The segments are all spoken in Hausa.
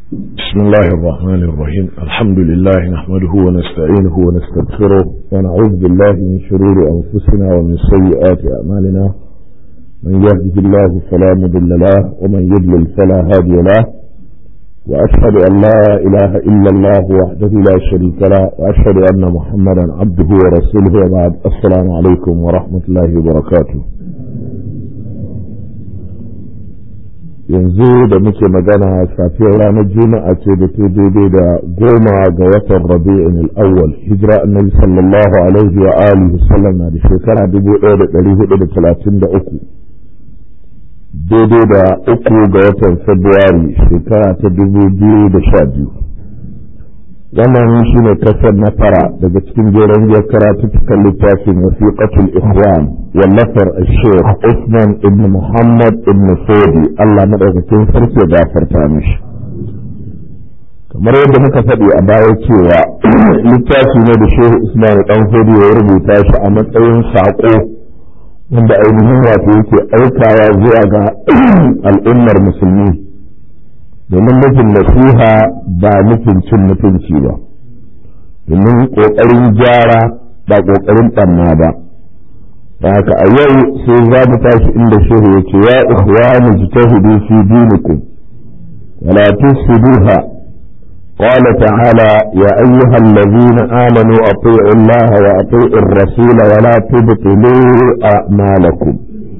بسم الله الرحمن الرحيم الحمد لله نحمده ونستعينه ونستغفره ونعوذ بالله من شرور أنفسنا ومن سيئات أعمالنا من يهده الله فلا مضل له ومن يضلل فلا هادي له وأشهد أن لا إله إلا الله وحده لا شريك له وأشهد أن محمدا عبده ورسوله وبعد السلام عليكم ورحمة الله وبركاته yanzu da muke magana safiyar ranar juma'a ce da ta daidai da goma ga watan rabi'in al'awwal hijira annabi sallallahu alaihi wa alihi sallam na da shekara 1433 daidai da uku ga watan februari shekara ta 2012 wannan shi ne kasar na fara daga cikin jeren biyar karatuttukan littafin wasiƙatul ikhwan wallafar sheikh usman ibn muhammad ibn fodi allah maɗaukakin sarki ya gafarta mishi kamar yadda muka faɗi a baya cewa littafi ne da shehu usman dan fodi ya rubuta shi a matsayin saƙo wanda ainihin wato yake aikawa zuwa ga al'ummar musulmi domin nufin nasiha ba nufin cin mutunci ba domin ƙoƙarin gyara ba ƙoƙarin ɓanna ba da haka a yau sai za mu tashi inda shehu ya ce ya ikhwani jitahidu fi dinikum wala tufsiduha قال تعالى يا أيها الذين آمنوا أطيعوا الله وأطيعوا الرسول ولا تبطلوا أعمالكم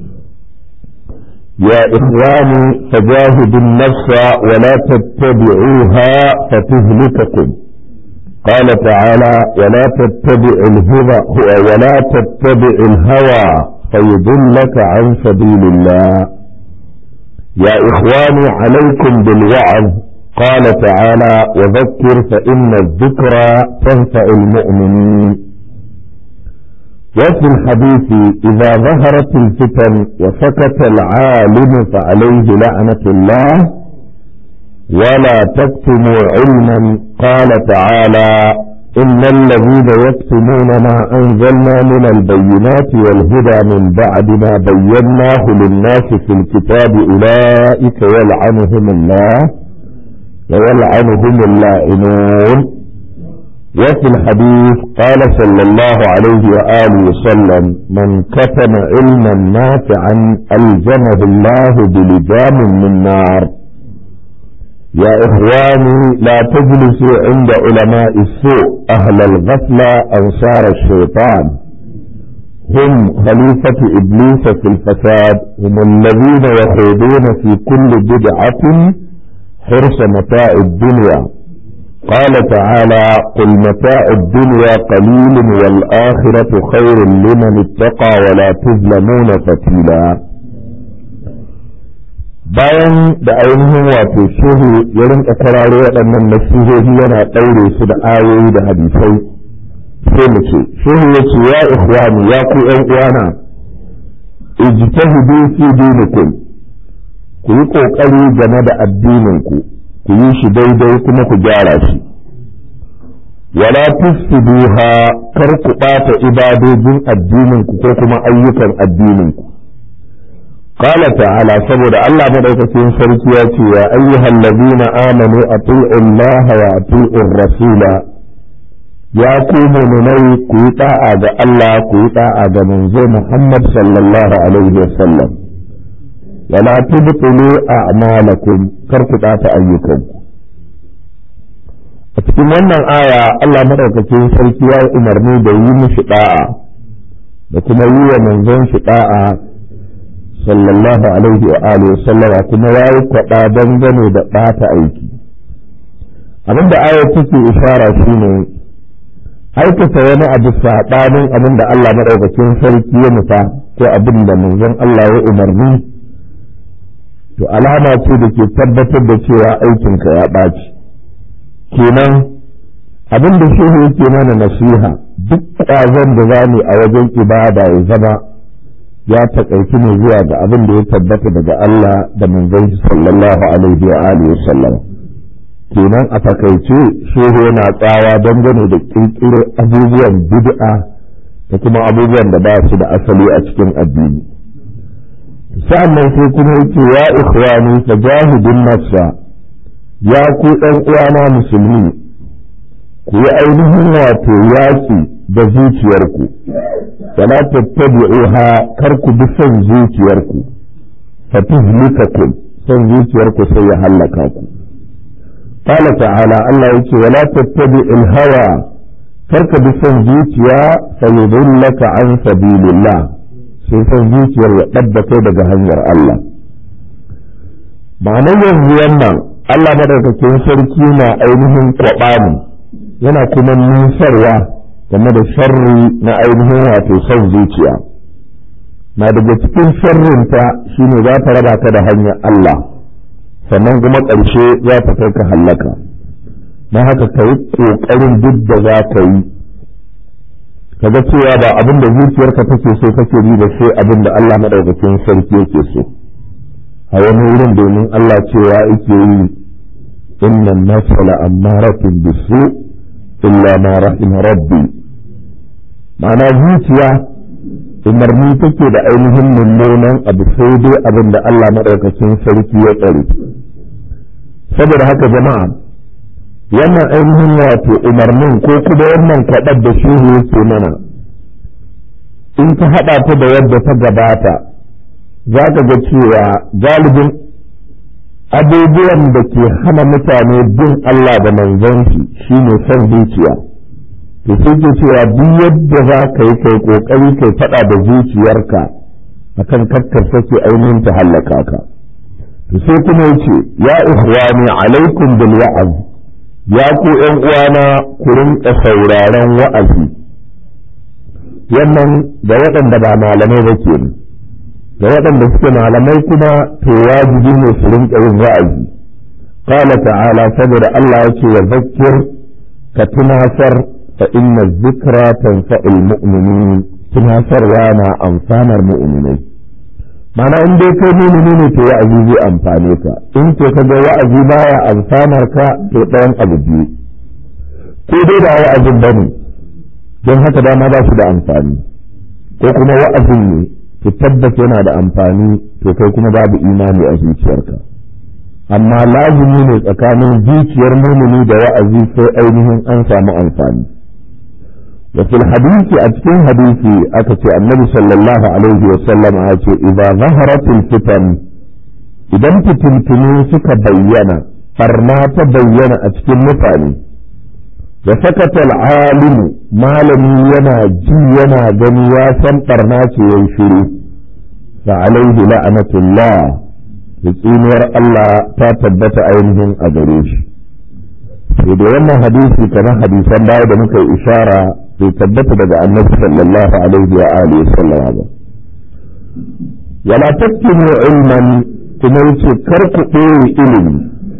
يا إخواني فجاهدوا النفس ولا تتبعوها فتهلككم قال تعالى ولا تتبع الهوى ولا تتبع الهوى فيضلك عن سبيل الله يا إخواني عليكم بالوعظ قال تعالى وذكر فإن الذكرى تنفع المؤمنين وفي الحديث إذا ظهرت الفتن وسكت العالم فعليه لعنة الله ولا تكتموا علما قال تعالى إن الذين يكتمون ما أنزلنا من البينات والهدى من بعد ما بيناه للناس في الكتاب أولئك يلعنهم الله ويلعنهم اللاعنون وفي الحديث قال صلى الله عليه وآله وسلم من كتم علما نافعا ألزمه الله بلجام من نار يا إخواني لا تجلسوا عند علماء السوء أهل الغفلة أنصار الشيطان هم خليفة إبليس في الفساد هم الذين يخوضون في كل بدعة حرص متاع الدنيا قال تعالى قل متاع الدنيا قليل والآخرة خير لمن اتقى ولا تظلمون فتيلا bayan da ainihin wato shehu ya rinka kwararo waɗannan nasihohi yana ɗaure su da ayoyi da hadisai sai mu ce shehu ya ce ya ikhwani ya ku ƴan uwana ijtahidu fi dinikum ku yi ƙoƙari game da addininku ku yi shi daidai kuma ku gyara shi wala tufsiduha kar ku ɓata ibadojin addininku ko kuma ayyukan addininku قال تعالى سبب الله مدوكتين سركي ياتي يا أيها الذين آمنوا أطيعوا الله وأطيعوا الرسول يا قوم مني كويتا آغا الله كويتا آغا منزو محمد صلى الله عليه وسلم ولا تبطلوا أعمالكم كركتا أيكم a cikin wannan aya Allah madaukakin sarki ya yi umarni da yi mishi da'a da kuma yi wa manzon shi da'a sallallahu alaihi wa alihi sallama kuma ya yi kwaɗa dangane da ɓata aiki abinda aya take ishara shine aikata wani abu saɓanin abin da Allah madaukakin sarki ya nufa ko abin da manzon Allah ya umarni to alama ce da ke tabbatar da cewa aikinka ya ɓaci kenan abin da shehu yake mana nasiha duk ƙwazon da za a wajen ibada ya zama ya taƙaici ne zuwa ga abin da ya tabbata daga Allah da manzon shi sallallahu alaihi wa alihi sallam kenan a takaice shehu yana tsawa dangane da ƙirƙiro abubuwan bid'a da kuma abubuwan da ba su da asali a cikin addini sa'annan sai kuma yake ya ikhwani fajahidun nafsa ya ku ɗan uwana musulmi ku yi ainihin wato yaƙi da zuciyarku wala tattabi'uha kar ku bi son zuciyarku fa tuhlikakum son zuciyarku sai ya hallaka ku qala ta'ala Allah yake wala tattabi'il hawa kar ka bi son zuciya fa yudillaka an sabilillah sai son zuciyar ya ɗabda kai daga hanyar Allah ma'anar yanzu wannan Allah madaukakin sarki na ainihin kwaɓani yana kuma nusarwa game da sharri na ainihin wato son zuciya na daga cikin sharrinta shine za ta raba ka da hanyar Allah sannan kuma ƙarshe za ta kai ka hallaka na haka ka yi ƙoƙarin duk da za ka yi kaga cewa ba abin da zuciyarka take so kake bi da sai abin da Allah madaukakin sarki yake so a wani wurin domin Allah cewa yake yi inna nafsa la ammaratun bisu illa ma rahima rabbi ma'ana zuciya umarni take da ainihin mummunan abu sai dai abin da Allah madaukakin sarki ya tsare saboda haka jama'a wannan ainihin wato umarnin ko kuma wannan kwaɗar da shehu yake mana in ka haɗa ta da yadda ta gabata za ka ga cewa galibin abubuwan da ke hana mutane bin Allah da manzanci shine son zuciya to sai ke cewa duk yadda za ka yi kai kokari kai faɗa da zuciyarka akan kakkar sake ainihin ta hallaka ka to sai kuma yace ya ikhwani alaikum bil wa'az ya ku ƴan uwana ku rinka sauraron wa'azi wannan da waɗanda ba malamai ba ke da waɗanda suke malamai kuma to wajibi ne su rinka yin wa'azi qala ta'ala saboda Allah yake wa zakkir ka tunasar fa inna dhikra tanfa'ul mu'minin tunasarwa na amfanar mu'minai mana in dai kai mumini ne to wa'azi zai amfane ka in ko ka ga wa'azi baya amfanar ka to ɗayan abu biyu ko dai ba wa'azin bane don haka dama ba su da amfani ko kuma wa'azin ne to tabbas yana da amfani to kai kuma babu imani a zuciyarka amma lazimi ne tsakanin zuciyar mumini da wa'azi sai ainihin an samu amfani وفي الحديث أتكين حديثي أكتي النبي صلى الله عليه وسلم أكتي إذا ظهرت الفتن إذا تتمتني سك بينا فرما تبين أتكين متاني وسكت العالم ما لم ينا جي ينا جنياسا فرناك ينشري فعليه لعنة الله بسينور الله تتبت عينهم أدريش sai da wannan hadisi kamar hadisan baya da muka yi ishara bai tabbata daga annabi sallallahu alaihi wa alihi sallam ba wala taktumu ilman kuma yace kar ku ɓoye ilimi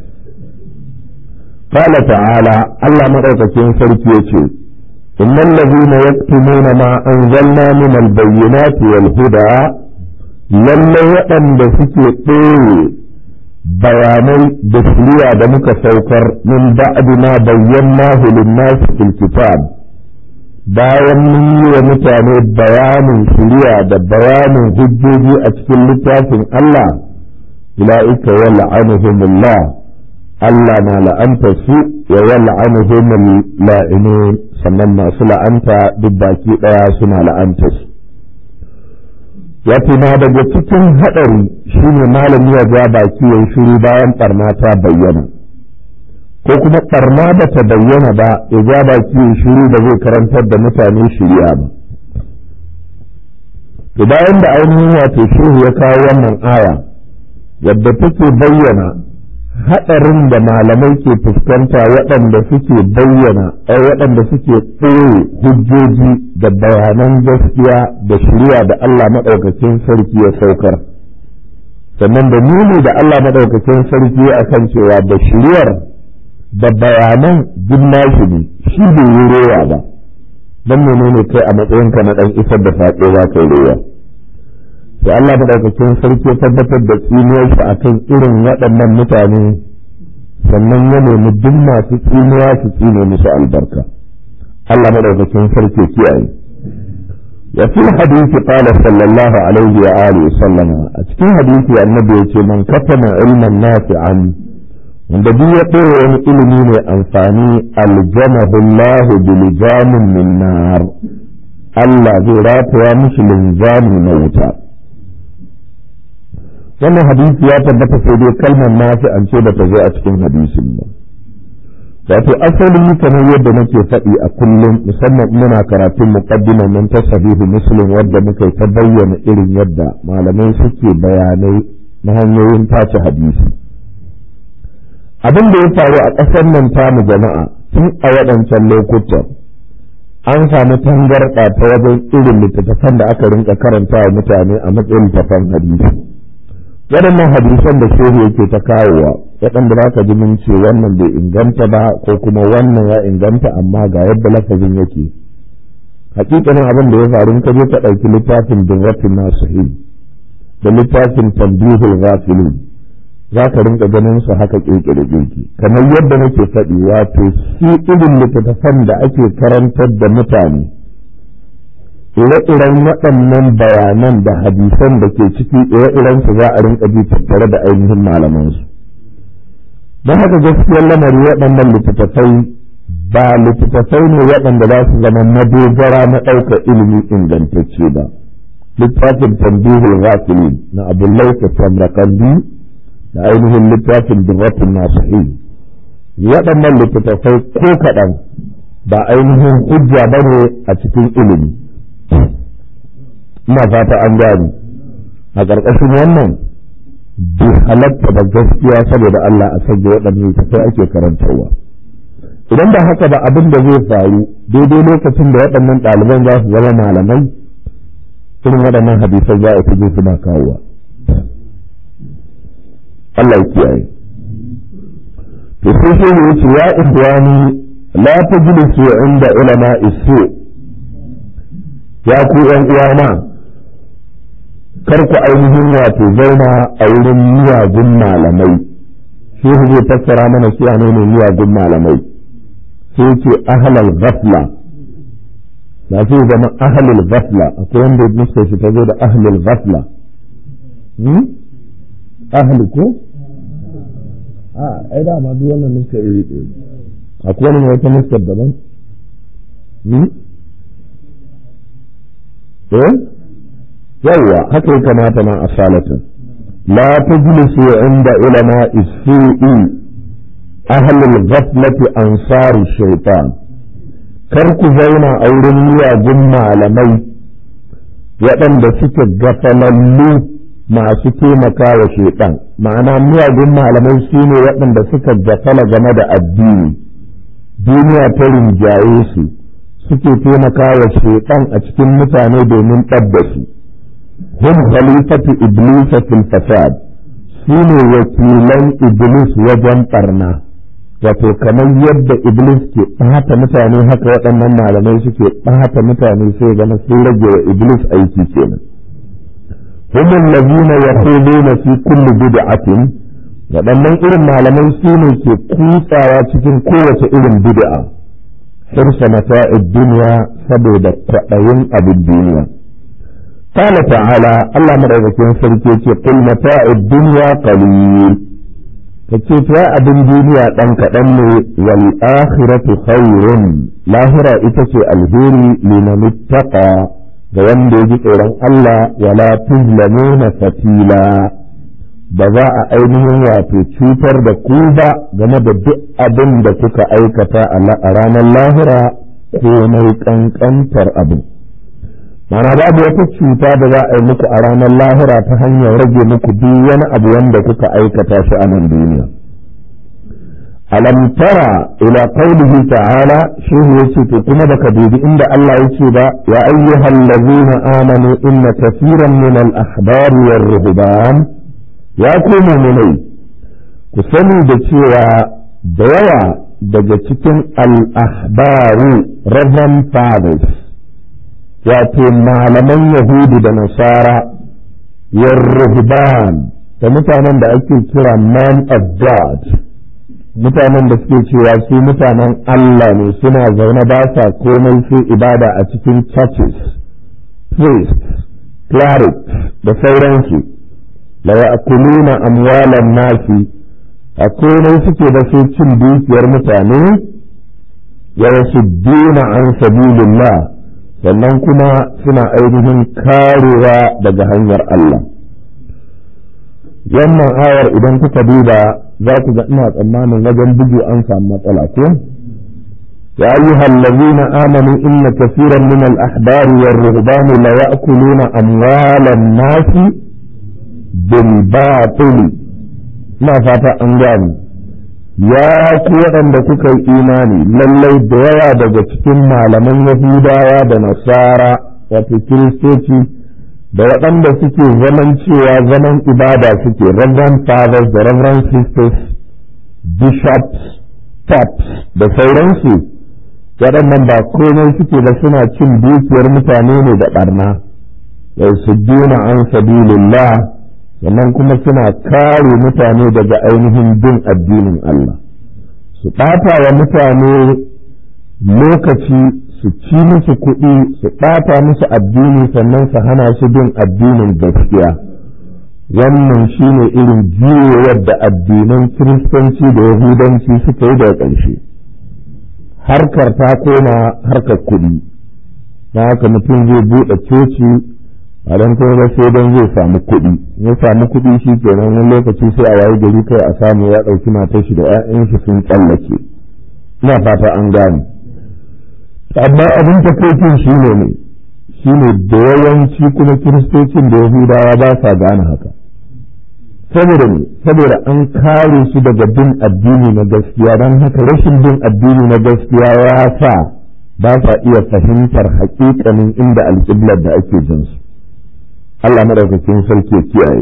qala ta'ala Allah madaukakin sarki yace innal ladhina yaktumuna ma anzalna min al-bayyinati wal huda lalle waɗanda suke ɓoye bayanai da shiriya da muka saukar min ba'di ma bayyanahu lin-nas fil kitab bayan mun yi wa mutane bayanin shiriya da bayanin hujjoji a cikin littafin Allah ula'ika wa la'anuhumullah Allah na la'anta su wa wa la'anuhumul la'inun sannan masu la'anta duk baki daya suna la'anta su wato na daga cikin haɗari shine malami ya ja baki ya shiru bayan ɓarna ta bayyana ko kuma ɓarna ba ta bayyana ba ya ja baki ya shiru da zai karantar da mutane shirya ba to bayan da ainihin wato shehu ya kawo wannan aya wadda take bayyana haɗarin da malamai ke fuskanta waɗanda suke bayyana ai waɗanda suke ɓoye hujjoji da bayanan gaskiya da shirya da Allah maɗaukakin sarki ya saukar sannan da nuni da Allah maɗaukakin sarki a kan cewa da shiryar da bayanan duk nashi ne shi bai yi rowa ba don menene kai a matsayinka na ɗan isar da saƙo za ka yi rowa sai Allah madaukakin sarki tabbatar da tsinuwar shi akan irin waɗannan mutane sannan ya nemi duk masu tsinuwa su tsine musu albarka Allah madaukakin sarki kiyaye wa fi hadisi qala sallallahu alaihi wa alihi sallama a cikin hadisi annabi yace man katama ilman nafi'an wanda duk ya ɗora wani ilimi mai amfani aljamahullahu bilijamin min nar Allah zai rataya mishi linzami na wuta wannan hadisi ya tabbata sai dai kalmar nafi an ce bata zo a cikin hadisin ba wato asali kamar yadda nake faɗi a kullum musamman muna karatun muqaddiman nan ta sahihu muslim wadda muka ta bayyana irin yadda malamai suke bayanai na hanyoyin tace hadisi abin da ya faru a ƙasar nan tamu jama'a tun a waɗancan lokutan an samu tangarɗa ta wajen irin littattafan da aka rinka karanta wa mutane a matsayin littattafan hadisi waɗannan hadisan da shehu yake ta kawowa waɗanda za ka ji mun ce wannan bai inganta ba ko kuma wannan ya inganta amma ga yadda lafazin yake hakikanin abin da ya faru ka je ka ɗauki littafin dirratin nasihin da littafin tambihul ghafilin za ka rinka ganin su haka kirkire kirki kamar yadda nake faɗi wato shi irin littattafan da ake karantar da mutane ire-iren waɗannan bayanan da hadisan da ke ciki ire-iren su za a rinka ji tattare da ainihin malamansu don haka gaskiyar lamari waɗannan littattafai ba littattafai ne waɗanda za su zama madogara na ɗaukar ilimi ingantacce ba littafin tambihul ghafilin na abdullahi tamrakandi da ainihin littafin dirratun nasihi waɗannan littattafai ko kaɗan ba ainihin hujja ba ne a cikin ilimi ina fata an gani a ƙarƙashin wannan bai halatta ba gaskiya saboda Allah a sanya waɗannan littattafai ake karantarwa idan ba haka ba abin da zai faru daidai lokacin da waɗannan ɗaliban za su zama malamai irin waɗannan hadisai za a fi suna kawowa Allah ya kiyaye to sai sai ya ce ya ikhwani la tajlisu inda ulama isu ya ku yan uwana kar ku ainihin wato zauna a wurin miyagun malamai shi zai fassara mana shi ne ne miyagun malamai sai ce ahlal ghafla ba sai zama ahlul ghafla akwai wanda nuska shi ta zo da ahlul ghafla ahli ko a ai da ma duk wannan nuskar iri ɗaya akwai wani wata nuskar daban eh yawwa haka ya kamata ma a salatin la tajlisu inda ulama isu'i ahli al-ghaflati ansar shaytan kar ku zauna a wurin miyagun malamai waɗanda suke gafalallu masu taimaka wa shaiɗan ma'ana miyagun malamai su ne waɗanda suka gafala game da addini duniya ta rinjaye su suke taimaka wa shaiɗan a cikin mutane domin ɗabda su hum khalifatu iblis fil fasad su ne wakilan iblis wajen ɓarna wato kamar yadda iblis ke ɓata mutane haka waɗannan malamai suke ɓata mutane sai gana sun rage wa iblis aiki kenan هم الذين يخوضون في كل بدعة waɗannan irin malamai su ne ke kutsawa cikin kowace irin bid'a hirsa mata'id duniya saboda kwaɗayin abin duniya qala ta'ala Allah madaukakin sarki ce qul mata'id dunya qalil kace ta abin duniya dan kaɗan ne wal akhiratu khairun lahira ita ce alheri liman ittaqa ga wanda ya ji tsoron Allah wala tuzlamuna fatila ba za a ainihin wato cutar da ku ba game da duk abin da kuka aikata a ranar lahira ko mai kankantar abin mana babu wata cuta da za a yi muku a ranar lahira ta hanyar rage muku duk wani abu wanda kuka aikata shi a nan duniya alam tara ila qaulihi ta'ala shi yace to kuma baka dubi inda Allah yace ba ya ayyuhal ladzina amanu inna kaseeran min al ahbar war ruhban ya ku mu'minai ku sani da cewa da yawa daga cikin al ahbaru reverend fathers wato malaman yahudu da nasara war ruhban da mutanen da ake kira man of god mutanen da suke cewa su mutanen Allah ne suna zaune ba sa komai sai ibada a cikin churches, priests, clerics da sauransu la ya'kuluna amwalan nasi a komai suke da su cin dukiyar mutane ya wasu dina an sabilillah sannan kuma suna ainihin karewa daga hanyar Allah wannan ayar idan kuka duba za ku ga ina tsammanin wajen bugu an samu matsala ko يا أيها الذين آمنوا إن كثيرا من الأحبار والرهبان لا يأكلون أموال الناس بالباطل ما فاتا أنجاني يا كوان دكوكا إيماني للي دوايا دجتكم malaman Yahudawa da Nasara wato Kiristoci da waɗanda suke zaman cewa zaman ibada suke Reverend Fathers da Reverend Sisters Bishops Pops da sauransu waɗannan ba komai suke da suna cin dukiyar mutane ne da ɓarna yau su duna an sabilillah sannan kuma suna kare mutane daga ainihin bin addinin Allah su ɓata wa mutane lokaci su ci musu kuɗi su ɓata musu addini sannan su hana su bin addinin gaskiya wannan shine irin juyowar da addinan kiristanci da yahudanci suka yi daga ƙarshe harkar ta koma harkar kuɗi na haka mutum zai buɗe coci a don kuma sai don zai samu kuɗi ya samu kuɗi shi kenan wani lokaci sai a wayi gari kai a samu ya ɗauki matar shi da 'ya'yan shi sun tsallake ina fata an gane amma abin takaitin shi ne ne shi ne da yawanci kuma kiristocin da yahudawa ba sa gane haka saboda ne saboda an kare su daga bin addini na gaskiya don haka rashin bin addini na gaskiya ya sa ba sa iya fahimtar haƙiƙanin inda alƙiblar da ake jin su Allah madaukakin sarki ya kiyaye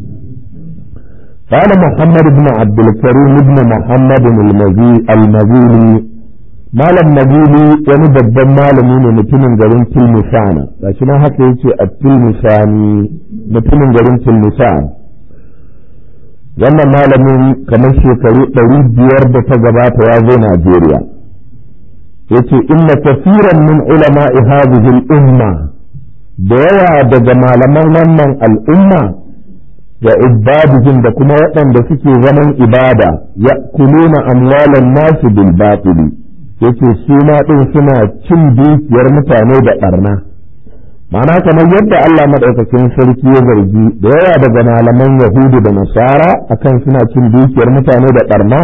قال محمد بن عبد الكريم بن محمد المزيلي malam nabili wani babban malami ne mutumin garin tilmisana gashi na haka yace a tilmisani mutumin garin tilmisana wannan malamin kamar shekaru ɗari biyar da ta gabata ya zo Najeriya yace inna kafiran min ulama hadhihi al-umma da yawa daga malaman wannan al'umma wa ibadihim da kuma waɗanda suke zaman ibada ya'kuluna amwalan nasu bil batili yace su ma din suna cin dukiyar mutane da ɓarna ma'ana kamar yadda Allah maɗaukakin sarki ya zargi da yawa daga malaman Yahudu da Nasara akan suna cin dukiyar mutane da ɓarna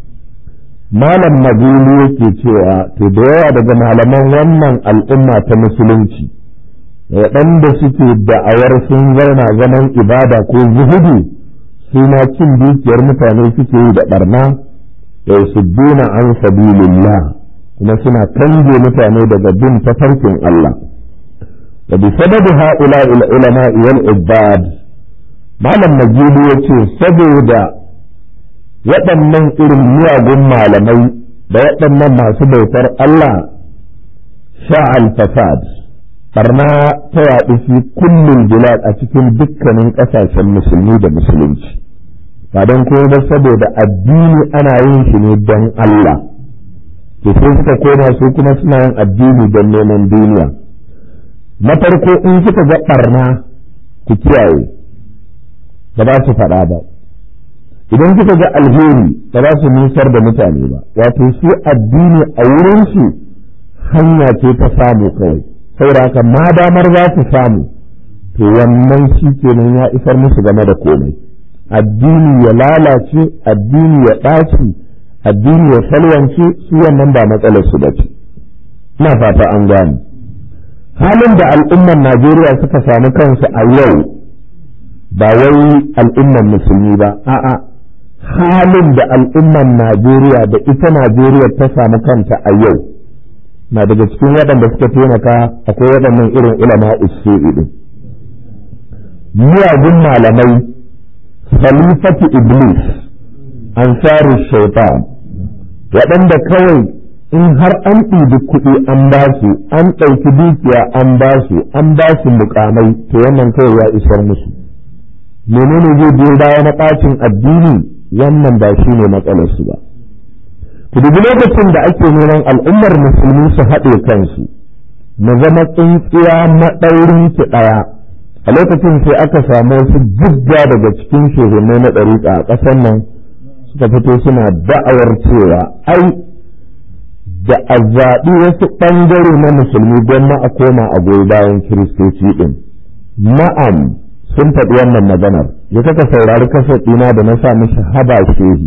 malam Magulu yake cewa to da yawa daga malaman wannan al'umma ta musulunci waɗanda suke da'awar sun zauna zaman ibada ko zuhudu su ma cin dukiyar mutane suke yi da ɓarna da su duna an sabilillah kuma suna kange mutane daga bin tafarkin Allah. وبسبب هؤلاء العلماء والعباد malam najibu ya ce saboda waɗannan irin miyagun malamai da waɗannan masu bautar Allah sha'al fasad barna ta yaɗu fi kullum bilad a cikin dukkanin ƙasashen musulmi da musulunci ba don kuma ba saboda addini ana yin shi ne don Allah to sai suka koma su kuma suna yin addini don neman duniya na farko in suka ga ɓarna ku kiyaye ba za su faɗa ba idan suka ga alheri ba za su nusar da mutane ba wato su addini a wurinsu hanya ce ta samu kawai saboda ma damar za su samu to wannan shi kenan ya isar musu game da komai addini ya lalace addini ya ɗaci addini ya salwance su wannan ba matsalar su ba ce ina fata an gane halin da al'ummar Najeriya suka samu kansu a yau ba wai al'ummar musulmi ba a'a halin da al'ummar Najeriya da ita Najeriya ta samu kanta a yau na daga cikin waɗanda suka taimaka akwai waɗannan irin ulama usu'i din miyagun malamai khalifatu iblis ansaru shaitan waɗanda kawai in har an ɗibi kuɗi an ba su an ɗauki dukiya an ba su an ba su mukamai to wannan kawai ya isar musu menene zai biyo baya na ɓacin addini wannan ba shi ne matsalar su ba ku dubi lokacin da ake neman al'ummar musulmi su haɗe kansu na zama tsintsiya maɗaurin ki ɗaya a lokacin sai aka samu wasu jigga daga cikin shehunai na ɗariƙa a ƙasar nan suka fito suna da'awar cewa ai da a zaɓi wasu ɓangare na musulmi don ma a koma a goyi bayan kiristoci ɗin na'am sun faɗi wannan maganar ya kaka saurari kasar ɗina da na sa mishi haba shehi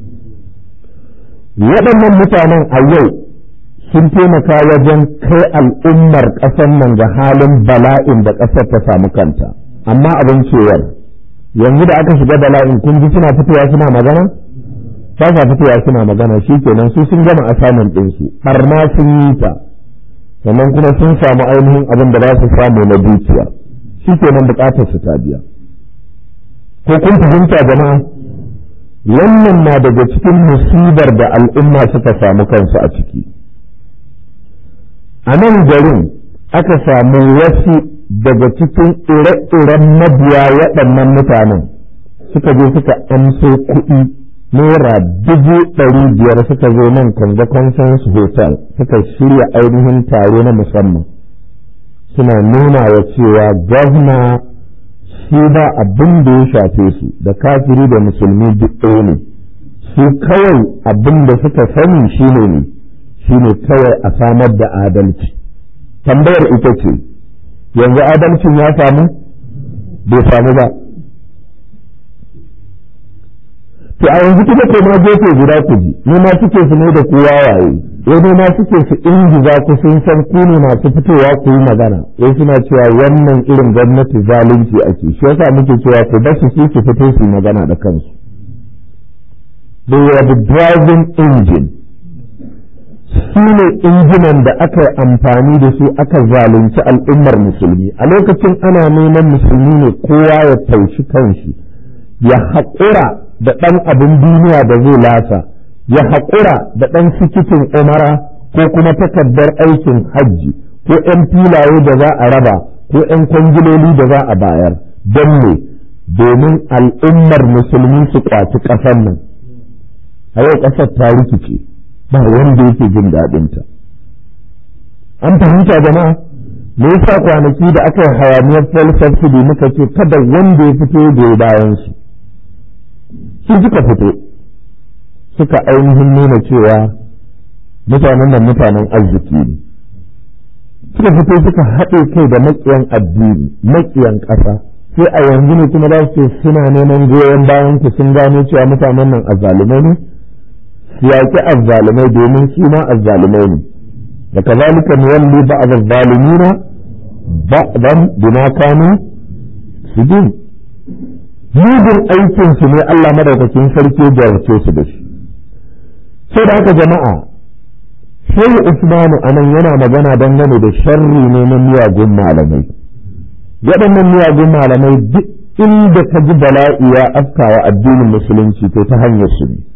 waɗannan mutanen a yau sun taimaka wajen kai al'ummar ƙasar nan ga halin bala'in da ƙasar ta samu kanta amma abin cewar yanzu da aka shiga bala'in kun ji suna fitowa suna magana ba sa fitowa suna magana shi kenan su sun gama asamin ɗinsu ɓarna sun yi ta sannan kuma sun samu ainihin abin da za su samu na dukiya shi kenan buƙatar su ta biya ko kun fahimta jama'a wannan na daga cikin musibar da al'umma suka samu kansu a ciki a nan garin aka samu wasu daga cikin ire-iren mabiya waɗannan mutanen suka je suka amso kuɗi naira dubu ɗari biyar suka zo nan kanga conference hotel suka shirya ainihin taro na musamman suna nuna wa cewa gwamna shi ba abin da ya shafe su da kafiri da musulmi duk ɗaya ne su kawai abin da suka sani shine ne shine kawai a samar da adalci tambayar ita ce yanzu adalcin ya samu bai samu ba to a yanzu kuma ko ma gefe guda ku ji ne ma suke su ne da ku wawaye wani ma suke su ingiza ku sun san ku ne masu fitowa ku yi magana wai suna cewa wannan irin gwamnati zalunci ake shi yasa muke cewa ku ba su su fito su magana da kansu they were the driving engine su ne injinan da aka yi amfani da su aka zalunci al'ummar musulmi a lokacin ana neman musulmi ne kowa ya taushi kanshi ya haƙura da ɗan abin duniya da zai lasa ya haƙura da ɗan sikitin umara ko kuma takardar aikin hajji ko ‘yan filaye da za a raba ko ‘yan kwangiloli da za a bayar don ne domin al'ummar musulmi su kwaci ƙasar nan a yau ƙasar ta rikice ba wanda yake jin daɗinta an fahimta jama'a me yasa kwanaki da aka yi hayaniyar fuel subsidy muka ce kada wanda ya fito da bayan su su suka fito suka ainihin nuna cewa mutanen nan mutanen arziki ne suka fito suka haɗe kai da maƙiyan addini maƙiyan ƙasa sai a yanzu ne kuma za su suna neman goyon bayan ku sun gano cewa mutanen nan azzalumai ne su yaƙi azzalumai domin su ma azzalumai ne da kazalika nuwalli ba'd az-zalimina ba'dan bima kanu sujud mugun aikin su ne Allah madaukakin sarki ya jarrace su da shi sai da haka jama'a shehu usmanu anan yana magana dangane da sharri ne na miyagun malamai waɗannan miyagun malamai duk inda ka ji bala'i ya afkawa addinin musulunci to ta hanyar su ne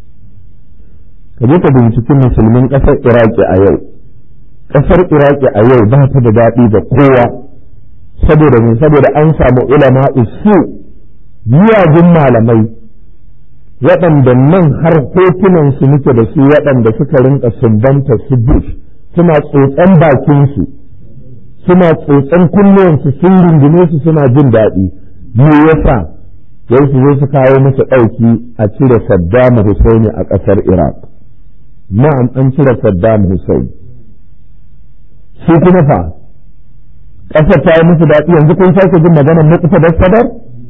ka je ka binciki musulmin ƙasar iraki a yau ƙasar iraki a yau ba ta da daɗi da kowa saboda ne saboda an samu ulama usu miyagun malamai waɗanda nan har hotunan su muke da su waɗanda suka rinka sumbanta su bush suna tsotsan bakinsu suna tsotsan kunnuwansu sun rungume su suna jin daɗi me yasa yau su zo su kawo musu ɗauki a cire Saddam Hussein a ƙasar Iraq na'am an cire Saddam Hussein su kuma fa ƙasar ta yi musu daɗi yanzu kun sake jin maganar mukuta da sadar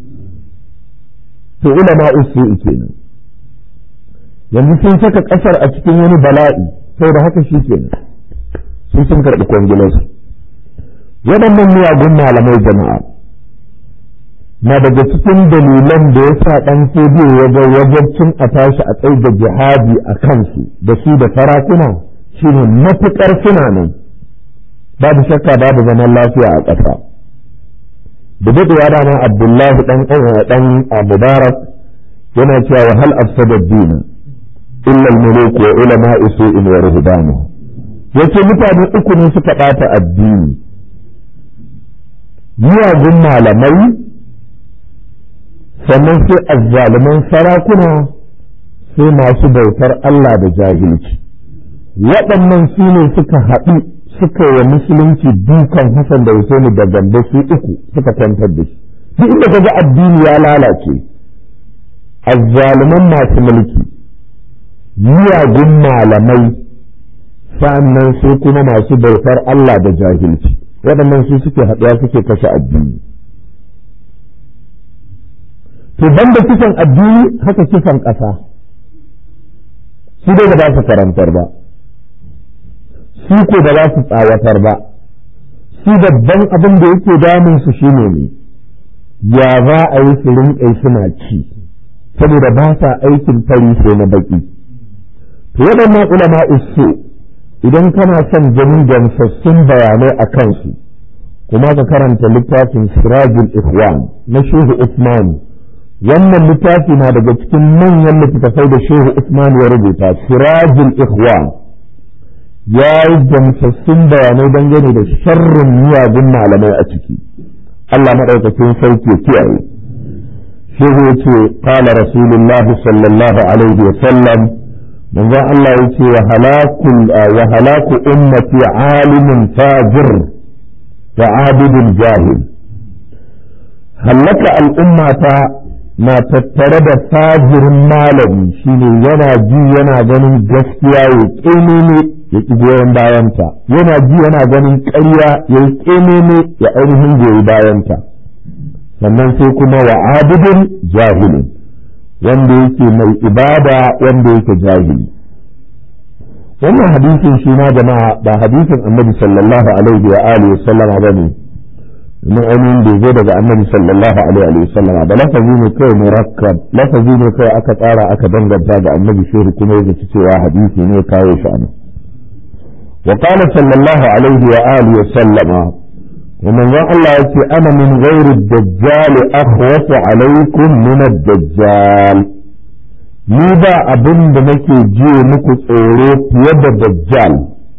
to ulama usu kenan yanzu sun saka ƙasar a cikin wani bala'i sai da haka shi kenan sun sun karɓi kwangilarsu waɗannan miyagun malamai jama'a na daga cikin dalilan da ya sa ɗan fodiyo wajen wajabcin a tashi a tsaye da jihadi a kansu da su da sarakuna shine matuƙar suna nan babu shakka babu zaman lafiya a ƙasa da daɗewa dama abdullahi ɗan ɗan mubarak yana cewa wa hal afsada dina illa al-muluk wa ulama su'in wa ruhbanu yace mutane uku ne suka ɓata addini miyagun malamai sannan sai azzaluman sarakuna sai masu bautar Allah da jahilci waɗannan su ne suka haɗu suka yi musulunci dukan Hassan da Husaini da gambe su uku suka kwantar da shi duk inda kaga addini ya lalace azzaluman masu mulki miyagun malamai sa'annan sai kuma masu bautar Allah da jahilci waɗannan su suke haɗuwa suke kashe addini to banda kisan addini haka kisan ƙasa su dai ba za su karantar ba su ko ba za su tsawatar ba su babban abin da yake damun su shine ne ya za a yi su rinƙai suna ci saboda ba sa aikin fari sai na baki to waɗannan ulama usu idan kana son ganin gamsassun bayanai a kansu kuma ka karanta littafin sirajul ikhwan na shehu usman wannan littafi na daga cikin manyan littattafai da shehu usman ya rubuta sirajul ikhwan ya yi gamsassun bayanai dangane da sharrin miyagun malamai a ciki Allah maɗaukakin sauke kiyaye shehu ya ce qala rasulullah sallallahu alaihi wa sallam manzon Allah ya ce wa halaku ummati alimin fajir wa abidin jahil hallaka al'ummata na tattare da fajirin malami shine yana ji yana ganin gaskiya ya ƙememe ya ƙi goyon bayanta yana ji yana ganin ƙarya ya yi ƙememe ya ainihin goyi bayanta sannan sai kuma wa abidin jahilin wanda yake mai ibada wanda yake jahili wannan hadisin shi ma jama'a ba hadisin annabi sallallahu alaihi wa alihi sallama bane na ainihin da zo daga annabi sallallahu alaihi wa sallama ba lafazi ne kai murakkab lafazi ne kai aka tsara aka danganta ga annabi shehu kuma ya zaci cewa hadisi ne kawo shi anan wa qala sallallahu alaihi wa alihi wa sallama ومن الله يقول أنا من غير الدجال أخوف عليكم من الدجال ni ba abin da nake ji muku tsoro fiye da dajjal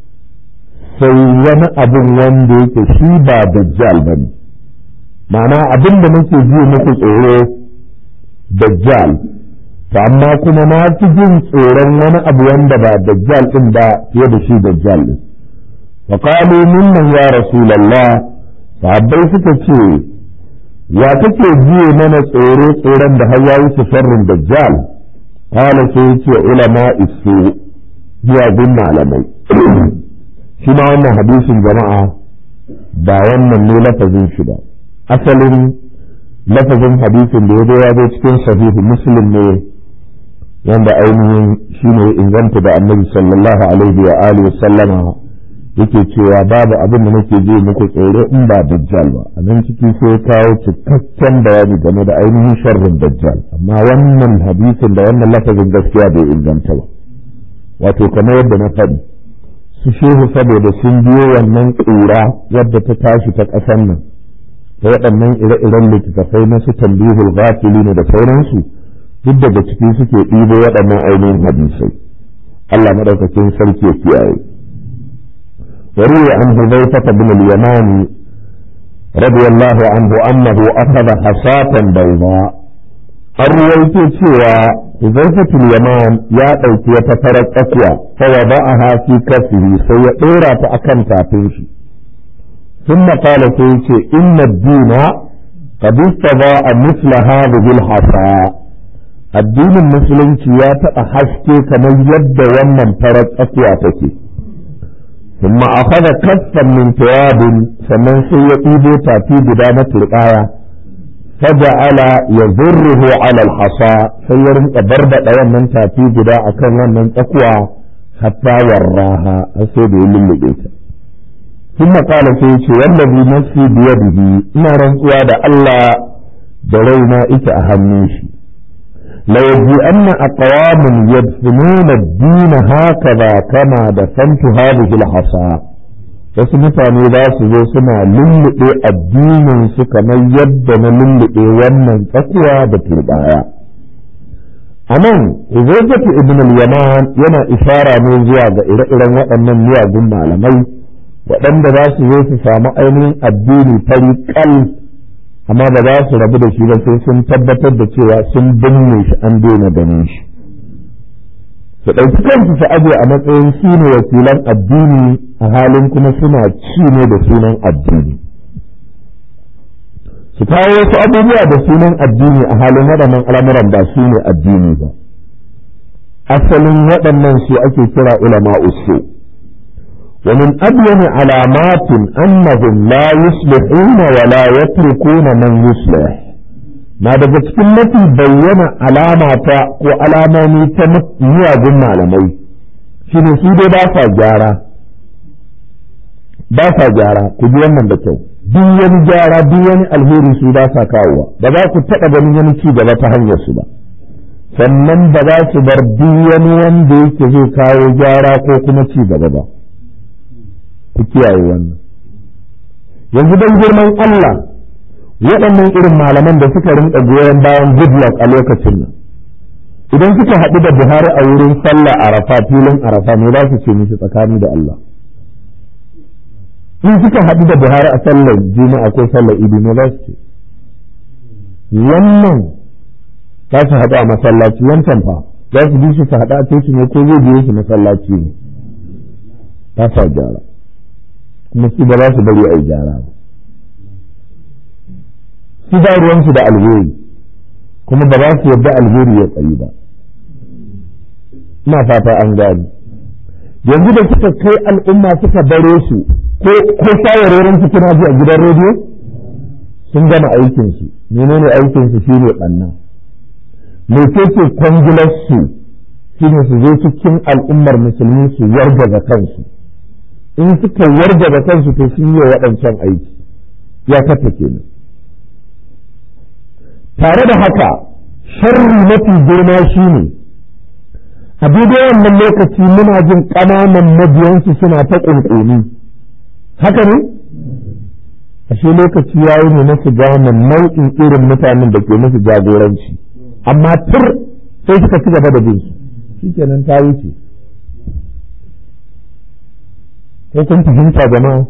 sai wani abin wanda yake shi ba dajjal ba ne ma'ana abin da nake ji muku tsoro dajjal to amma kuma na fi jin tsoron wani abu wanda ba dajjal din ba fiye da shi dajjal din wa qalu minnan ya rasulullah sahabbai suka ce ya kake ji mana tsoro tsoron da har ya wuce sharrin dajjal qala sai yace ulama isu miyagun malamai shi ma wannan hadisin jama'a ba wannan ne lafazin shi ba asalin lafazin hadisin da ya zo ya zo cikin sahihu muslim ne wanda ainihin shi ne inganta da annabi sallallahu alaihi wa alihi sallama yake cewa babu abin da nake ji muku tsoro in ba dajjal ba a nan ciki sai kawo cikakken bayani game da ainihin sharrin dajjal amma wannan hadisin da wannan lafazin gaskiya bai inganta ba wato kamar yadda na faɗi su shehu saboda sun biyo wannan ƙura wadda ta tashi ta ƙasan nan ta waɗannan ire-iren littattafai na su tambihul ghafili ne da sauransu duk daga ciki suke ɗibo waɗannan ainihin hadisai Allah maɗaukakin sarki ya kiyaye وروي عن حذيفة بن اليمان رضي الله عنه أنه أخذ حصاة بيضاء الرويت سوى حذيفة اليمان يا أوت يتفرق أقوى فوضعها في كفه سيطيرا فأكن تاتيشي ثم قال سيتي إن الدين قد استضاء مثل هذه الحصى الدين المسلم يا تأحشتي كما يد ومن فرق أقوى تكي ثم أخذ كفا من ثواب فمن سيئيب تأتي بدانة الآية فجعل يذره على الحصى سيرم برد من تأتي بدا أكن من تقوى حتى وراها أسيد للبيت ثم قال سيدي والذي نفسي بيده إن رنقوا الله درينا إك أهميشي ليجيئن أقوام يدفنون الدين هكذا كما دفنت هذه الحصى wasu mutane za su zo suna lulluɓe addininsu kamar yadda na lulluɓe wannan tsakuwa da turbaya a nan Uzaifatu ibn al-Yaman yana ishara ne zuwa ga ire-iren waɗannan miyagun malamai waɗanda za su zo su samu ainihin addini fari kal amma ba za su rabu da shi ba sai sun tabbatar da cewa sun binne shi an daina ganin shi su ɗauki kansu su aje a matsayin shi ne wakilan addini a halin kuma suna ci ne da sunan addini su kawo wasu abubuwa da sunan addini a halin waɗannan al'amuran ba su ne addini ba asalin waɗannan su ake kira ulama usu ومن أبين علامات أنهم لا يصلحون ولا يتركون من يصلح ما daga cikin mafi bayyana alama ta ko alamomi ta miyagun malamai shine su dai ba sa gyara ba sa gyara ku ji wannan da kyau duk wani gyara duk wani alheri su ba sa kawowa ba za ku taɓa ganin wani ci gaba ta hanyar su ba sannan ba za su bar duk wani wanda yake zai kawo gyara ko kuma ci gaba ba ku kiyaye wannan yanzu don girman Allah waɗannan irin malaman da suka rinka goyon bayan goodluck a lokacin nan idan suka haɗu da buhari a wurin sallah arafa filin arafa me za su ce mishi tsakani da Allah in suka haɗu da buhari a sallar juma'a ko sallar idi me za su ce wannan za su haɗu a masallaci wancan fa za su bi su su haɗu a coci ne ko zai biyo su masallaci ne ba sa gyara kuma su ba za su bari a yi gyara ba su ba ruwansu da alheri kuma ba za su yarda alheri ya tsayi ba ina fata an gani yanzu da suka kai al'umma suka bare su ko shawarorin su kuna ji a gidan rediyo sun gama aikinsu menene aikinsu shine ɓanna mecece kwangilarsu shine su zo cikin al'ummar musulmi su yarda kansu in suka yarda da kansu to sun yi waɗancan aiki ya kata kenan tare da haka sharri mafi girma shi ne a daidai wannan lokaci muna jin ƙananan mabiyansu suna ta ƙunƙuni haka ne ashe lokaci ya yi ne na su gane nau'in irin mutanen da ke musu jagoranci amma tur sai suka ci gaba da bin su shikenan ta wuce ko kun fahimta jama'a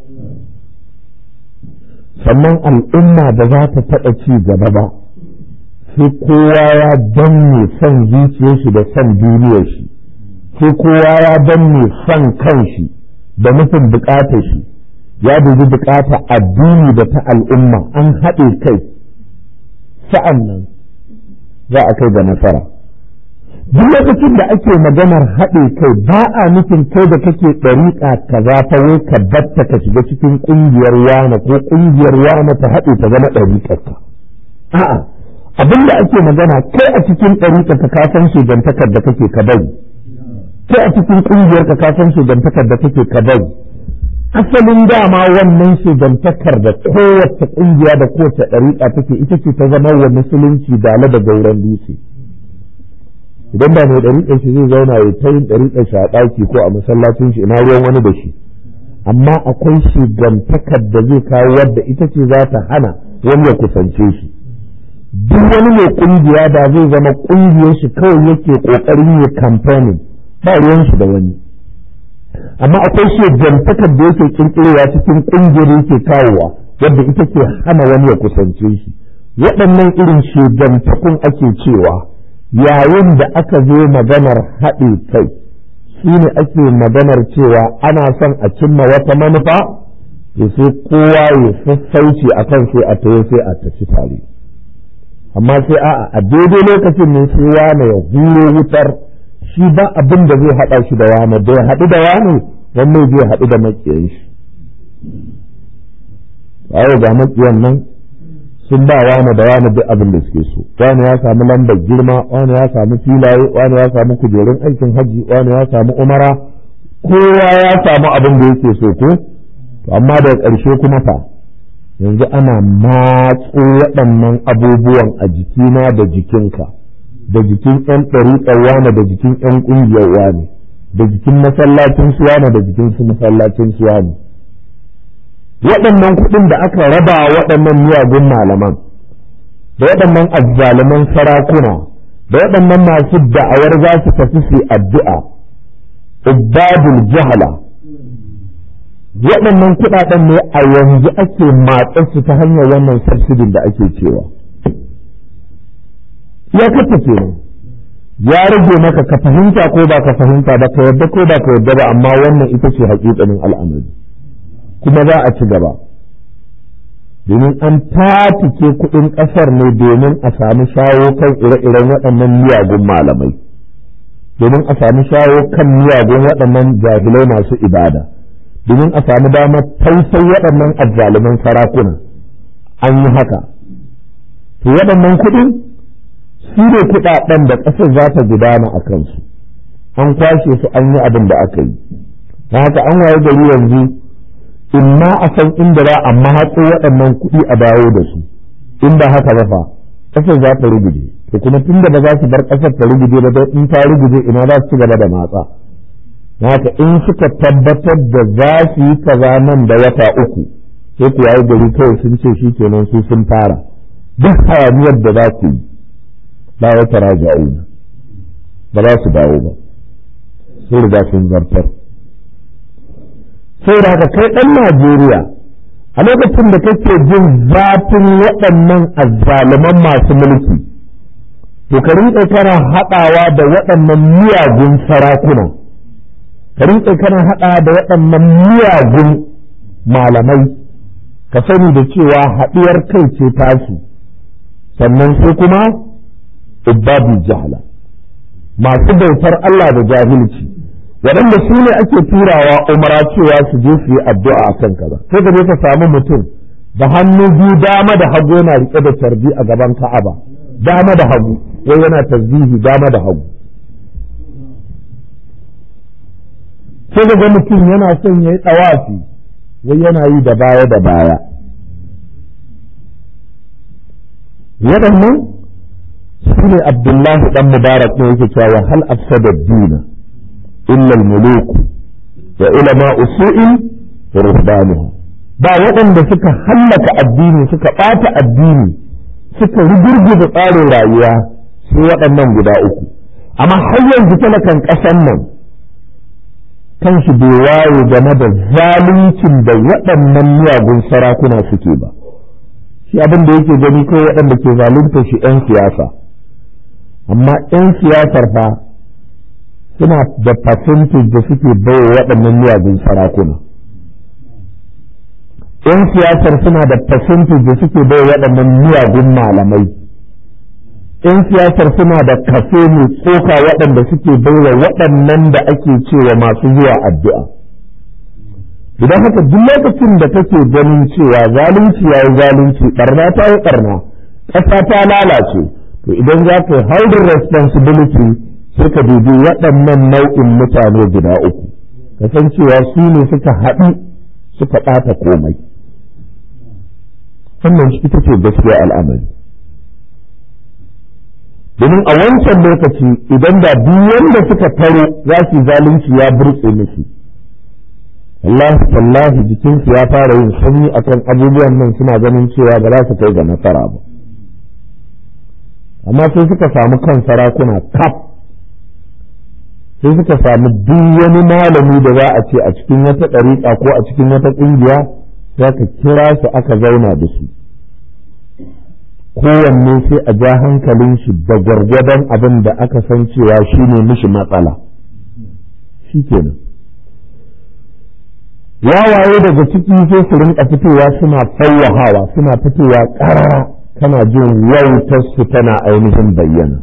sannan al'umma ba za ta taɓa ci gaba ba sai kowa ya danne son zuciyar shi da son duniyar shi sai kowa ya danne son kan shi da nufin bukatar shi ya dubi bukata addini da ta al'umma an haɗe kai sa'an nan za a kai ga nasara duk lokacin da ake maganar haɗe kai ba a nufin kai da kake ɗariƙa kaza ta wai ka batta ka shiga cikin ƙungiyar wane ko ƙungiyar wane ta haɗe ta zama ɗariƙarka a'a abin da ake magana kai a cikin ɗariƙa ka kasan shugantakar da kake ka bari kai a cikin ƙungiyar ka kasan shugantakar da kake ka bari asalin dama wannan shugantakar da kowace ƙungiya da kowace ɗariƙa take ita ce ta zama wa musulunci dala da gauran dutse idan ba mai ɗariƙar shi zai zauna ya ta yin ɗariƙar shi a ɗaki ko a masallacin shi ina ruwan wani da shi amma akwai shugantakar da zai kawo wadda ita ce za ta hana wani ya kusance shi duk wani mai ƙungiya da zai zama ƙungiyar shi kawai yake ƙoƙarin ya kamfanin ba ruwan shi da wani amma akwai shugantakar da yake kirkirowa cikin ƙungiyar yake kawowa wadda ita ke hana wani ya kusance shi waɗannan irin shugantakun ake cewa yayin da aka zo maganar haɗe kai shi ne ake maganar cewa ana son a cimma wata manufa to sai kowa ya sassauci a kan sai a tayo sai a tafi tare amma sai a'a a daidai lokacin ne sai wane ya huro wutar shi ba abin da zai haɗa shi da wane da ya haɗu da wane wannan zai haɗu da maƙiyan shi bayo ga maƙiyan nan sun ba wani da wani duk abin da suke so wani ya samu lambar girma wani ya samu filaye wani ya samu kujerun aikin hajji wani ya samu umara kowa ya samu abin da yake so ko to amma daga ƙarshe kuma fa yanzu ana matso waɗannan abubuwan a jikina da jikinka da jikin ƴan ɗariƙar wane da jikin ƴan ƙungiyar wane da jikin masallacin su wane da jikin su masallacin su wane waɗannan kuɗin da aka raba waɗannan miyagun malaman da waɗannan azzaluman sarakuna da waɗannan masu da'awar za su tafi su addu'a ubadul jahala waɗannan kuɗaɗen ne a yanzu ake matsar su ta hanyar wannan subsidin da ake cewa ya kafa kenan ya rage maka ka fahimta ko ba ka fahimta ba ka yadda ko ba ka yadda ba amma wannan ita ce haƙiƙanin al'amari kuma za a ci gaba domin an tatike kuɗin ƙasar ne domin a samu shawo kan ire-iren waɗannan miyagun malamai domin a sami shawo kan miyagun waɗannan jahilai masu ibada domin a sami damar tausai waɗannan azzaluman sarakuna an yi haka to waɗannan kuɗin su ne kuɗaɗen da ƙasar za ta gudana a kansu an kwashe su an yi abin da aka yi haka an waye gari yanzu in ma a san inda za a mahatso waɗannan kuɗi a dawo da su in ba haka ba fa ƙasar za ta ruguje to kuma tun da ba za su bar ƙasar ta ruguje ba don in ta ruguje ina za su ci gaba da matsa haka in suka tabbatar da za su yi kaza nan da wata uku sai ku yayi gari kawai sun ce shi kenan su sun fara duk hayaniyar da za ku yi ba wata raja'una ba za su dawo ba sun riga sun zartar sai da haka kai ɗan Najeriya a lokacin da kake jin zafin waɗannan azzaluman masu mulki to ka rinƙa kana haɗawa da waɗannan miyagun sarakuna ka rinƙa kana haɗawa da waɗannan miyagun malamai ka sani da cewa haɗuwar kai ce tasu sannan sai kuma ibadul jahala masu bautar Allah da jahilci waɗanda su ne ake turawa umara cewa su je su yi addu'a a kan kaza sai ka je ka samu mutum da hannu biyu dama da hagu yana riƙe da tarbi a gaban ka'aba dama da hagu wai yana tasbihi dama da hagu sai ga mutum yana son ya yi tsawafi wai yana yi da baya da baya waɗannan su ne abdullahi ɗan mubarak ne yake cewa hal afsada dina illa al-muluk wa ulama usu'in wa ruhbanuha ba waɗanda suka hallaka addini suka ɓata addini suka rugurguza tsarin rayuwa sai waɗannan guda uku amma har yanzu talakan ƙasan nan kan shi bai waye game da zaluncin da waɗannan miyagun sarakuna suke ba shi abin da yake gani kawai waɗanda ke zalunta shi 'yan siyasa amma 'yan siyasar fa suna da percentage da suke baiwa waɗannan miyagun sarakuna 'yan siyasar suna da percentage da suke baiwa waɗannan miyagun malamai 'yan siyasar suna da kaso mai tsoka waɗanda suke baiwa waɗannan da ake cewa masu zuwa addu'a idan haka duk lokacin da kake ganin cewa zalunci ya yi zalunci ɓarna ta yi ɓarna ƙasa ta lalace to idan za ka yi holding responsibility sai ka dubi waɗannan nau'in mutane guda uku kasancewa su ne suka haɗu suka ɓata komai wannan shi ita ce gaskiya al'amari domin a wancan lokaci idan da duk wanda suka taro za su zalunci ya burtse musu Allah wallahi jikinsu ya fara yin sanyi akan abubuwan nan suna ganin cewa ba za su kai ga nasara ba amma sai suka samu kan sarakuna kaf sai suka samu duk wani malami da za a ce a cikin wata ɗariƙa ko a cikin wata ƙungiya za ka kira su aka zauna da su kowanne sai a ja hankalin shi da gwargwadon abin da aka san cewa shi ne mishi matsala shi kenan wawaye daga ciki sai su rinka fitowa suna fawwahawa suna fitowa ƙarara kana jin wautarsu tana ainihin bayyana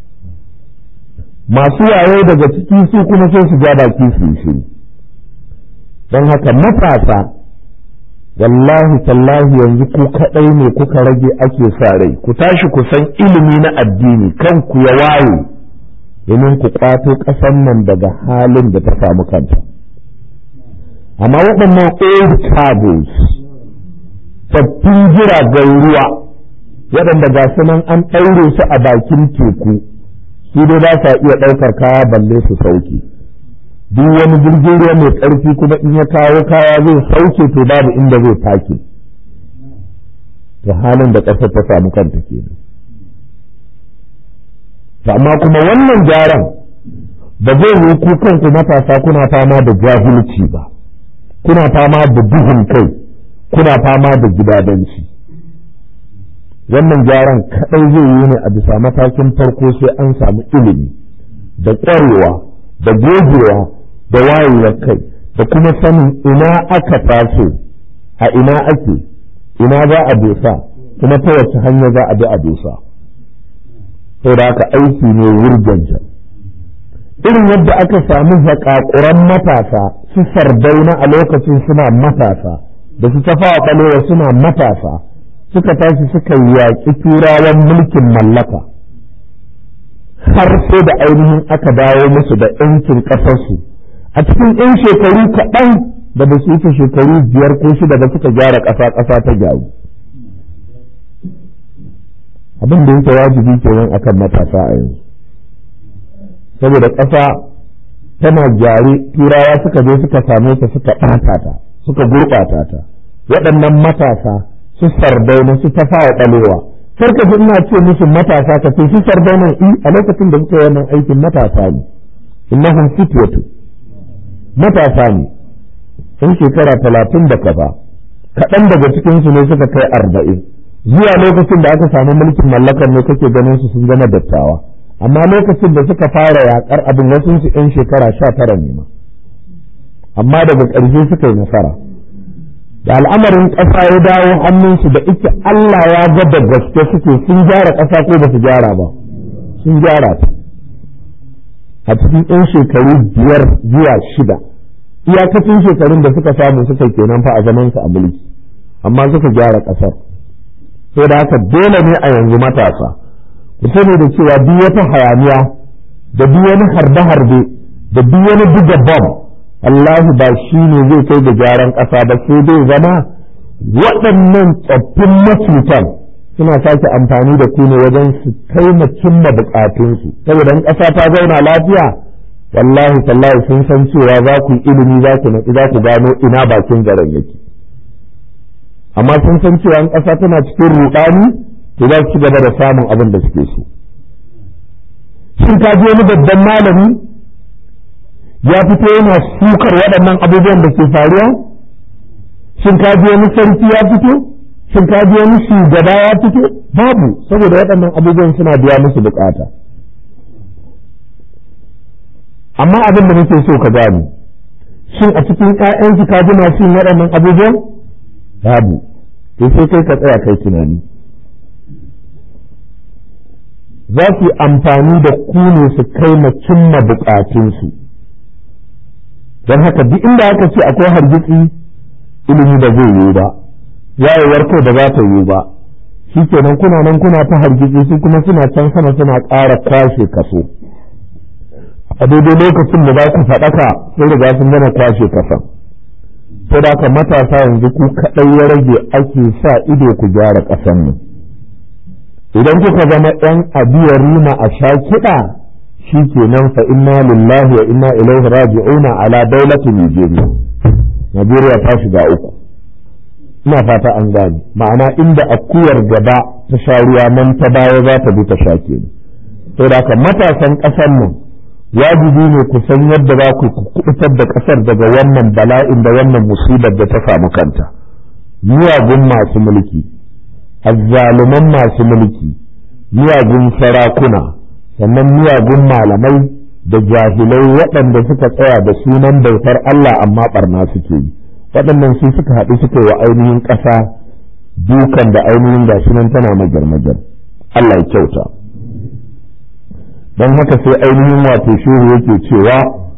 masu waye daga ciki su kuma sai su ja baki su yi shiru don haka matasa wallahi tallahi yanzu ku kaɗai ne kuka rage ake sa rai ku tashi ku san ilimi na addini kanku ya waye domin ku ƙwato ƙasan nan daga halin da ta samu kanta amma waɗannan old cables sabbin jiragen ruwa waɗanda ga su nan an ɗaure su a bakin teku su dai ba sa iya ɗaukar kaya balle su sauke duk wani jirgin ruwa mai ƙarfi kuma in ya kawo kaya zai sauke to babu inda zai take to halin da ƙasar ta samu kanta kenan amma kuma wannan gyaran ba zai yi ku kanku matasa kuna fama da jahilci ba kuna fama da duhun kai kuna fama da gidadanci wannan gyaran kaɗai zai yi ne a bisa matakin farko sai an samu ilimi da ƙwarewa da gogewa da wayewar kai da kuma sanin ina aka taso a ina ake ina za a dosa kuma ta wace hanya za a bi a dosa da haka aiki ne wurganta irin yadda aka samu zakakuran matasa su sardauna a lokacin suna matasa da su tafawa ɓalewa suna matasa suka tashi suka yaƙi turawan mulkin mallaka har sai da ainihin aka dawo musu da ‘yancin ƙasarsu a cikin ‘yan shekaru kaɗan da ba su wuce shekaru biyar ko shida ba suka gyara ƙasa ƙasa ta gyaru abin da yake wajibi kenan akan matasa a yanzu saboda ƙasa tana gyare turawa suka je suka same ta suka ɓata ta suka gurɓata ta waɗannan matasa su sardauna su ta fawa ɓalewa karka ji ina ce musu matasa ka ce su sardauna i a lokacin da suka yi wannan aikin matasa ne innahum fityatu matasa ne sun shekara talatin da kaza kaɗan daga cikinsu ne suka kai arba'in zuwa lokacin da aka samu mulkin mallakar ne kake ganin su sun zama dattawa amma lokacin da suka fara yakar abin wasu su yan shekara sha tara ne ma amma daga ƙarshe suka yi nasara da al'amarin ƙasa ya dawo hannunsu da ita Allah ya ga da gaske suke sun gyara ƙasa ko ba su gyara ba sun gyara ta a cikin yan shekaru biyar zuwa shida iyakacin shekarun da suka samu suka kenan fa a zamansu a mulki amma suka gyara ƙasar sai da haka dole ne a yanzu matasa ku sani da cewa duk wata hayaniya da duk wani harbe-harbe da duk wani buga bom Allah ba shi ne zai kai da gyaran ƙasa ba sai dai zama waɗannan tsoffin macutan suna sake amfani da ku ne wajen su kai ma cimma buƙatunsu saboda in ƙasa ta zauna lafiya wallahi tallahi sun san cewa za ku yi ilimi za ku natsi za ku gano ina bakin garin yake amma sun san cewa in ƙasa tana cikin ruɗani to za su ci gaba da samun abin da suke so shin ka je wani babban malami ya fito yana sukar waɗannan abubuwan da ke faruwa shin ka je wani sarki ya fito shin ka je wani shugaba ya fito babu saboda waɗannan abubuwan suna biya musu bukata amma abin da nake so ka gane shin a cikin ƴaƴansu ka ji masu yin waɗannan abubuwan babu to sai kai ka tsaya kai tunani za su yi amfani da ku ne su kai ma cimma bukatunsu don haka duk inda aka ce akwai hargitsi ilimi da zai yiwu ba yayewar kai da za ta yiwu ba shi kenan kuna nan kuna ta hargitsi su kuma suna can sama suna ƙara kwashe kaso a daidai lokacin da za ku faɗaka sun riga sun gana kwashe kasan sai da matasa yanzu ku kaɗai ya rage ake sa ido ku gyara ƙasan mu idan kuka zama ɗan abiyar rima a sha kiɗa shi kenan fa inna lillahi wa inna ilaihi raji'una ala daulatin Nigeria Najeriya ta shiga uku ina fata an gane ma'ana inda akuyar gaba ta sha ruwa nan ta baya za ta bi ta sha kenan sai da haka matasan ƙasar nan wajibi ne ku san yadda za ku kubutar da ƙasar daga wannan bala'in da wannan musibar da ta samu kanta miyagun masu mulki azzaluman masu mulki miyagun sarakuna sannan miyagun malamai da jahilai waɗanda suka tsaya da sunan bautar Allah amma barna suke yi waɗannan su suka haɗu suka yi wa ainihin ƙasa dukan da ainihin gashi nan tana majar-majar Allah ya kyauta don haka sai ainihin wato shehu yake cewa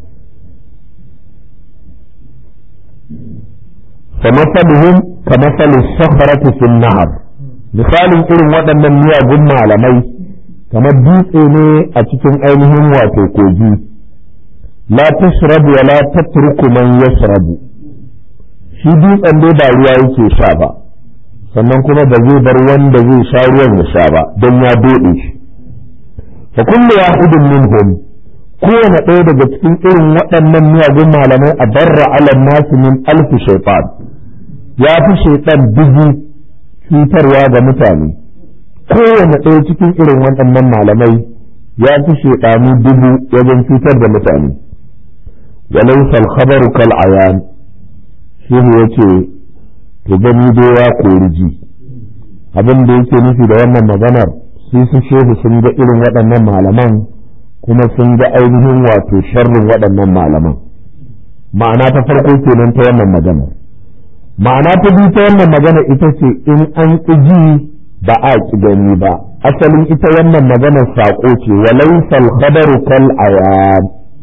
فمثلهم كمثل الصخرة في النهر misalin irin waɗannan miyagun malamai kamar dutse ne a cikin ainihin wato kogi la tashrabu wa la tatruku man yashrabu shi dutsen dai ba ruwa yake sha ba sannan kuma ba zai bar wanda zai sha ruwan ya sha ba don ya dode shi fa kullu wahidin minhum kowane ɗaya daga cikin irin waɗannan miyagun malamai a barra ala nasu min alfi shaitan ya fi shaitan dubu cutarwa ga mutane kowane ɗaya cikin irin waɗannan malamai ya fi shaitanu dubu wajen cutar da mutane walaysa al-khabaru kal ayan shehu yace to gani dai ya kori ji abin da yake nufi da wannan maganar su su shehu sun ga irin waɗannan malaman kuma sun ga ainihin wato sharrin waɗannan malaman ma'ana ta farko kenan ta wannan maganar ma'ana ta biyu ta wannan magana ita ce in an ƙi ji ba a ƙi gani ba asalin ita wannan maganar saƙo ce walaisal khabaru kal ayan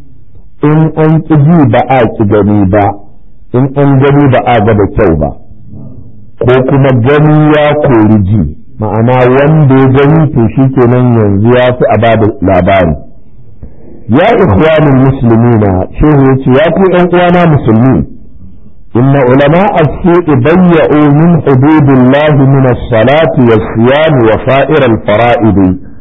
in an ƙi ji ba a ƙi gani ba in an gani ba a ga da kyau ba ko kuma gani ya kori ji ma'ana wanda ya gani to shi kenan yanzu ya fi a ba da labari ya ikhwanul muslimina shehu ya ce ya ku ƴan uwana musulmi inna ulama as-su'i bayya'u min hududillahi min as-salati was-siyam wa sa'ir al-fara'id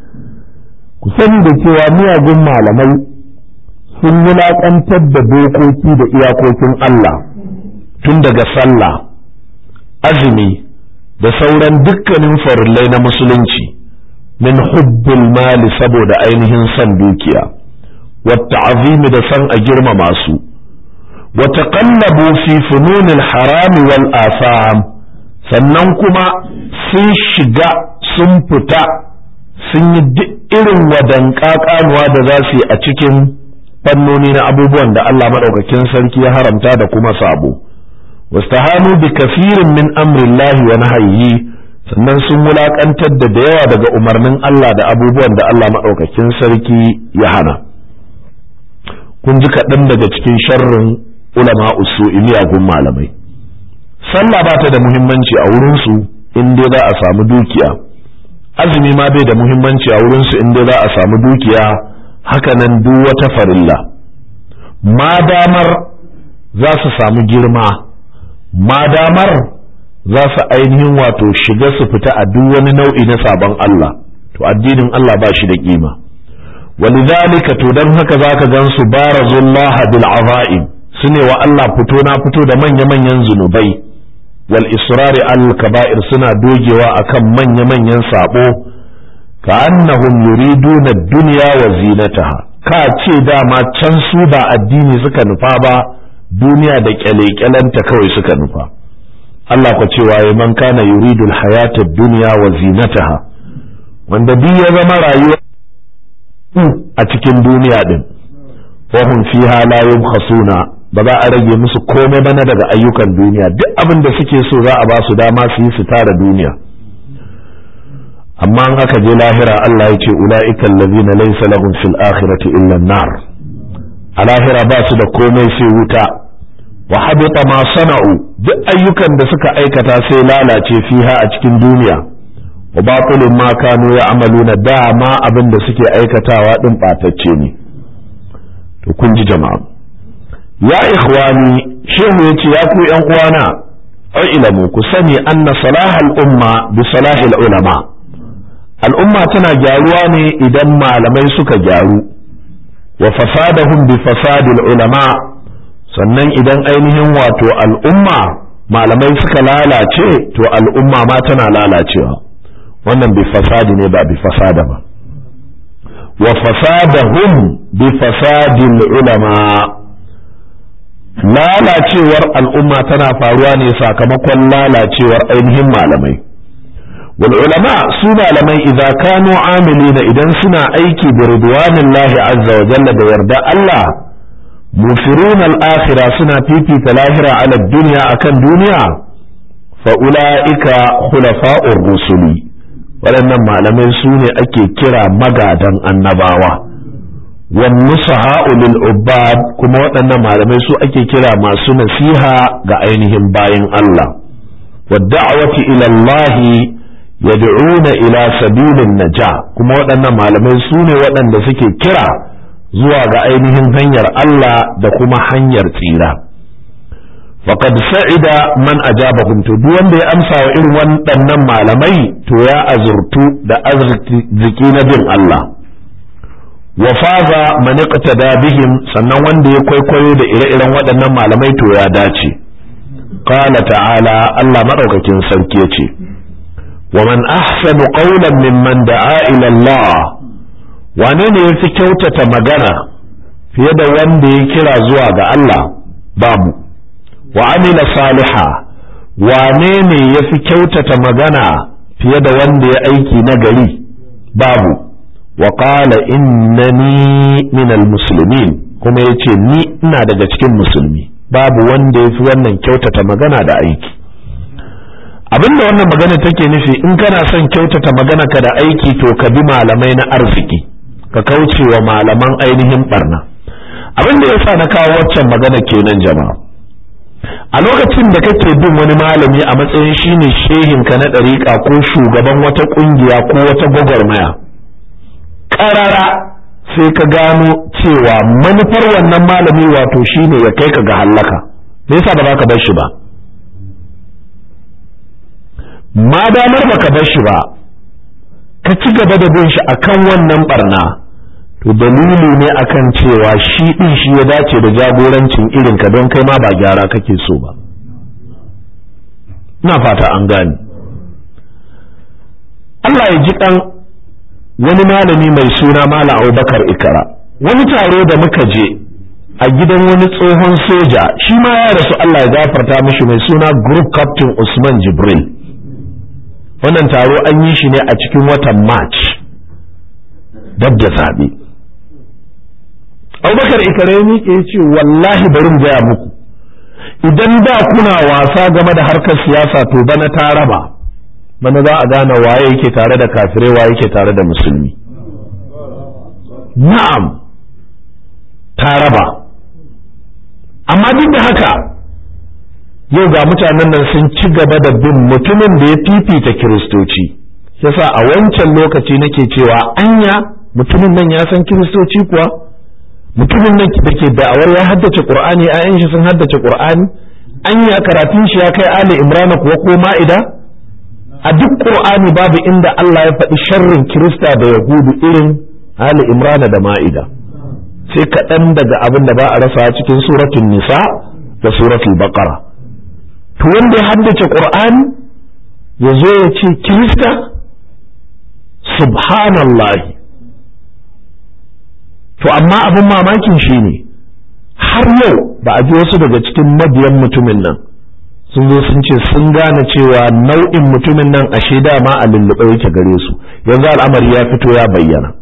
ku sani da cewa miyagun malamai sun wulaƙantar da dokoki da iyakokin Allah tun daga sallah azumi da sauran dukkanin farillai na musulunci min hubbul mali saboda ainihin son dukiya wata azimi da san a girmama su wata kallabu fi fununil harami wal asam sannan kuma sun shiga sun fita sun yi duk irin wadanka kanuwa da za su yi a cikin fannoni na abubuwan da Allah maɗaukakin sarki ya haramta da kuma sabo wastahanu bi kafirin min amrillahi wa nahyihi sannan sun wulakantar da da yawa daga umarnin Allah da abubuwan da Allah maɗaukakin sarki ya hana kun ji kaɗan daga cikin sharrin ulama usu'i miyagun malamai sallah ba ta da muhimmanci a wurinsu in dai za a samu dukiya azumi ma bai da muhimmanci a wurinsu in dai za a samu dukiya hakanan duk wata farilla ma damar za su samu girma ma damar za su ainihin wato shiga su fita a duk wani nau'i na sabon Allah to addinin Allah ba shi da kima walidhalika to dan haka zaka gan su barazullah bil azaim sune wa Allah fito na fito da manya manyan zunubai wal israri al kaba'ir suna dogewa akan manya manyan sabo كأنهم يريدون الدنيا وزينتها ka ce dama can su ba addini suka nufa ba duniya da kyale-kyalenta kawai suka nufa Allah ku cewa ya man kana yuridu hayata duniya wa zinataha wanda duk ya zama rayuwa a cikin duniya din wa hum fiha la yubkhasuna ba za a rage musu komai bana daga ayyukan duniya duk abin da suke so za a ba su dama su yi su tara duniya amma an aka je lahira Allah ya ce ula'ika allazina laysa lahum fil akhirati illa an-nar a lahira ba su da komai sai wuta wa habita ma sana'u duk ayyukan da suka aikata sai lalace fiha a cikin duniya wa batilun ma kanu ya'maluna dama abin da suke aikatawa din batacce ne to kun ji jama'a ya ikhwani shehu yace ya ku yan uwana ilamu ku sani anna salahal umma bi salahil ulama al'umma tana gyaruwa ne idan malamai suka gyaru wa fasadahum bi fasadil ulama sannan idan ainihin wato al'umma malamai suka lalace to al'umma ma tana lalacewa wannan bi fasadi ne ba bi fasada ba wa fasadahum bi fasadil ulama lalacewar al'umma tana faruwa ne sakamakon lalacewar ainihin malamai والعلماء سونا لمن إذا كانوا عاملين إذا سنا أيكي برضوان الله عز وجل بيرد الله مفرون الآخرة سنا بيبي تلاهرة على الدنيا أكن دنيا فأولئك خلفاء الرسل waɗannan malamai su ne ake kira magadan annabawa والنصحاء للعباد kuma waɗannan malamai su ake kira masu nasiha ga ainihin bayin Allah والدعوة إلى الله yad'una ila sabilin naja kuma waɗannan malamai su ne waɗanda suke kira zuwa ga ainihin hanyar Allah da kuma hanyar tsira faqad sa'ida man ajabahum to duk wanda ya amsa wa irin waɗannan malamai to ya azurtu da arziki na bin Allah wa faza man iqtada bihim sannan wanda ya kwaikwayo da ire-iren waɗannan malamai to ya dace qala ta'ala Allah madaukakin sarki yace ومن أحسن قولا ممن دعا إلى الله wane ne ya fi kyautata magana fiye da wanda ya kira zuwa ga Allah babu wa amila saliha wane ne ya fi kyautata magana fiye da wanda ya aiki na gari babu wa qala innani minal muslimin kuma ya ce ni ina daga cikin musulmi babu wanda ya fi wannan kyautata magana da aiki abinda wannan magana take nufi in kana son kyautata magana ka da aiki to ka bi malamai na arziki ka kauce wa malaman ainihin barna abin da yasa na kawo waccan magana kenan jama'a a lokacin da kake bin wani malami a matsayin shine shehin ka na ɗariƙa ko shugaban wata ƙungiya ko wata gwagwarmaya ƙarara sai ka gano cewa manufar wannan malami wato shine ya kai ka ga hallaka me yasa ba za ka bar shi ba ma damar baka bar shi ba ka ci gaba da bin shi akan wannan barna to dalili ne akan cewa shi din shi ya dace da jagorancin irin ka don kai ma ba gyara kake so ba ina fata an gane Allah ya ji kan wani malami mai suna Malam Abubakar Ikara wani taro da muka je a gidan wani tsohon soja shi ma ya rasu Allah ya gafarta mishi mai suna Group Captain Usman Jibril wannan taro an yi shi ne a cikin watan March dab da zaɓe Abubakar Ikara ya miƙe ya ce wallahi bari gaya muku idan da kuna wasa game da harkar siyasa to bana ta raba bana za a gane waye yake tare da kafirai waye yake tare da musulmi na'am ta raba amma duk da haka yau ga mutanen nan sun ci gaba da bin mutumin da ya fifita kiristoci yasa a wancan lokaci nake cewa anya mutumin nan ya san kiristoci kuwa mutumin nan da ke da'awar ya haddace qur'ani ayan shi sun haddace qur'ani anya karatun shi ya kai ali imrana kuwa ko ma'ida a duk qur'ani babu inda Allah ya faɗi sharrin kirista da yahudu irin ali imrana da ma'ida sai kaɗan daga abin da ba a rasa cikin suratul nisa da suratul baqara to wanda ya haddace qur'ani ya zo ya ce kirista subhanallahi to amma abin mamakin shi ne har yau ba a ji wasu daga cikin mabiyan mutumin nan sun zo sun ce sun gane cewa nau'in mutumin nan ashe dama a lullube yake gare su yanzu al'amari ya fito ya bayyana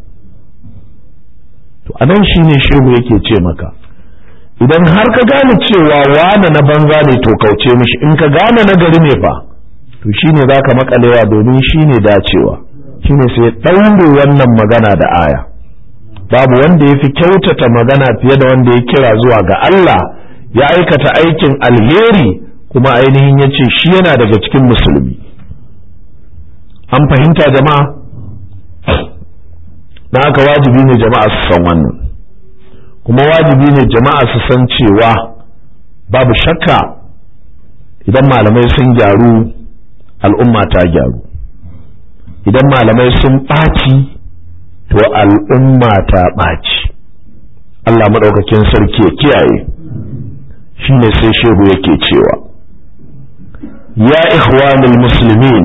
to anan shi ne shehu yake ce maka idan har ka gane cewa wane na banza ne to kauce mishi in ka gane na gari ne fa to shine za ka makalewa domin shine dacewa shine sai ɗaure wannan magana da aya babu wanda ya fi kyautata magana fiye da wanda ya kira zuwa ga Allah ya aikata aikin alheri kuma ainihin ya ce shi yana daga cikin musulmi an fahimta jama'a na haka wajibi ne jama'a su san wannan kuma wajibi ne jama'a su san cewa babu shakka idan malamai sun gyaru al'umma ta gyaru idan malamai sun ɓaci to al'umma ta ɓaci Allah maɗaukakin sarki ya kiyaye shi ne sai shehu yake cewa ya ikhwanul muslimin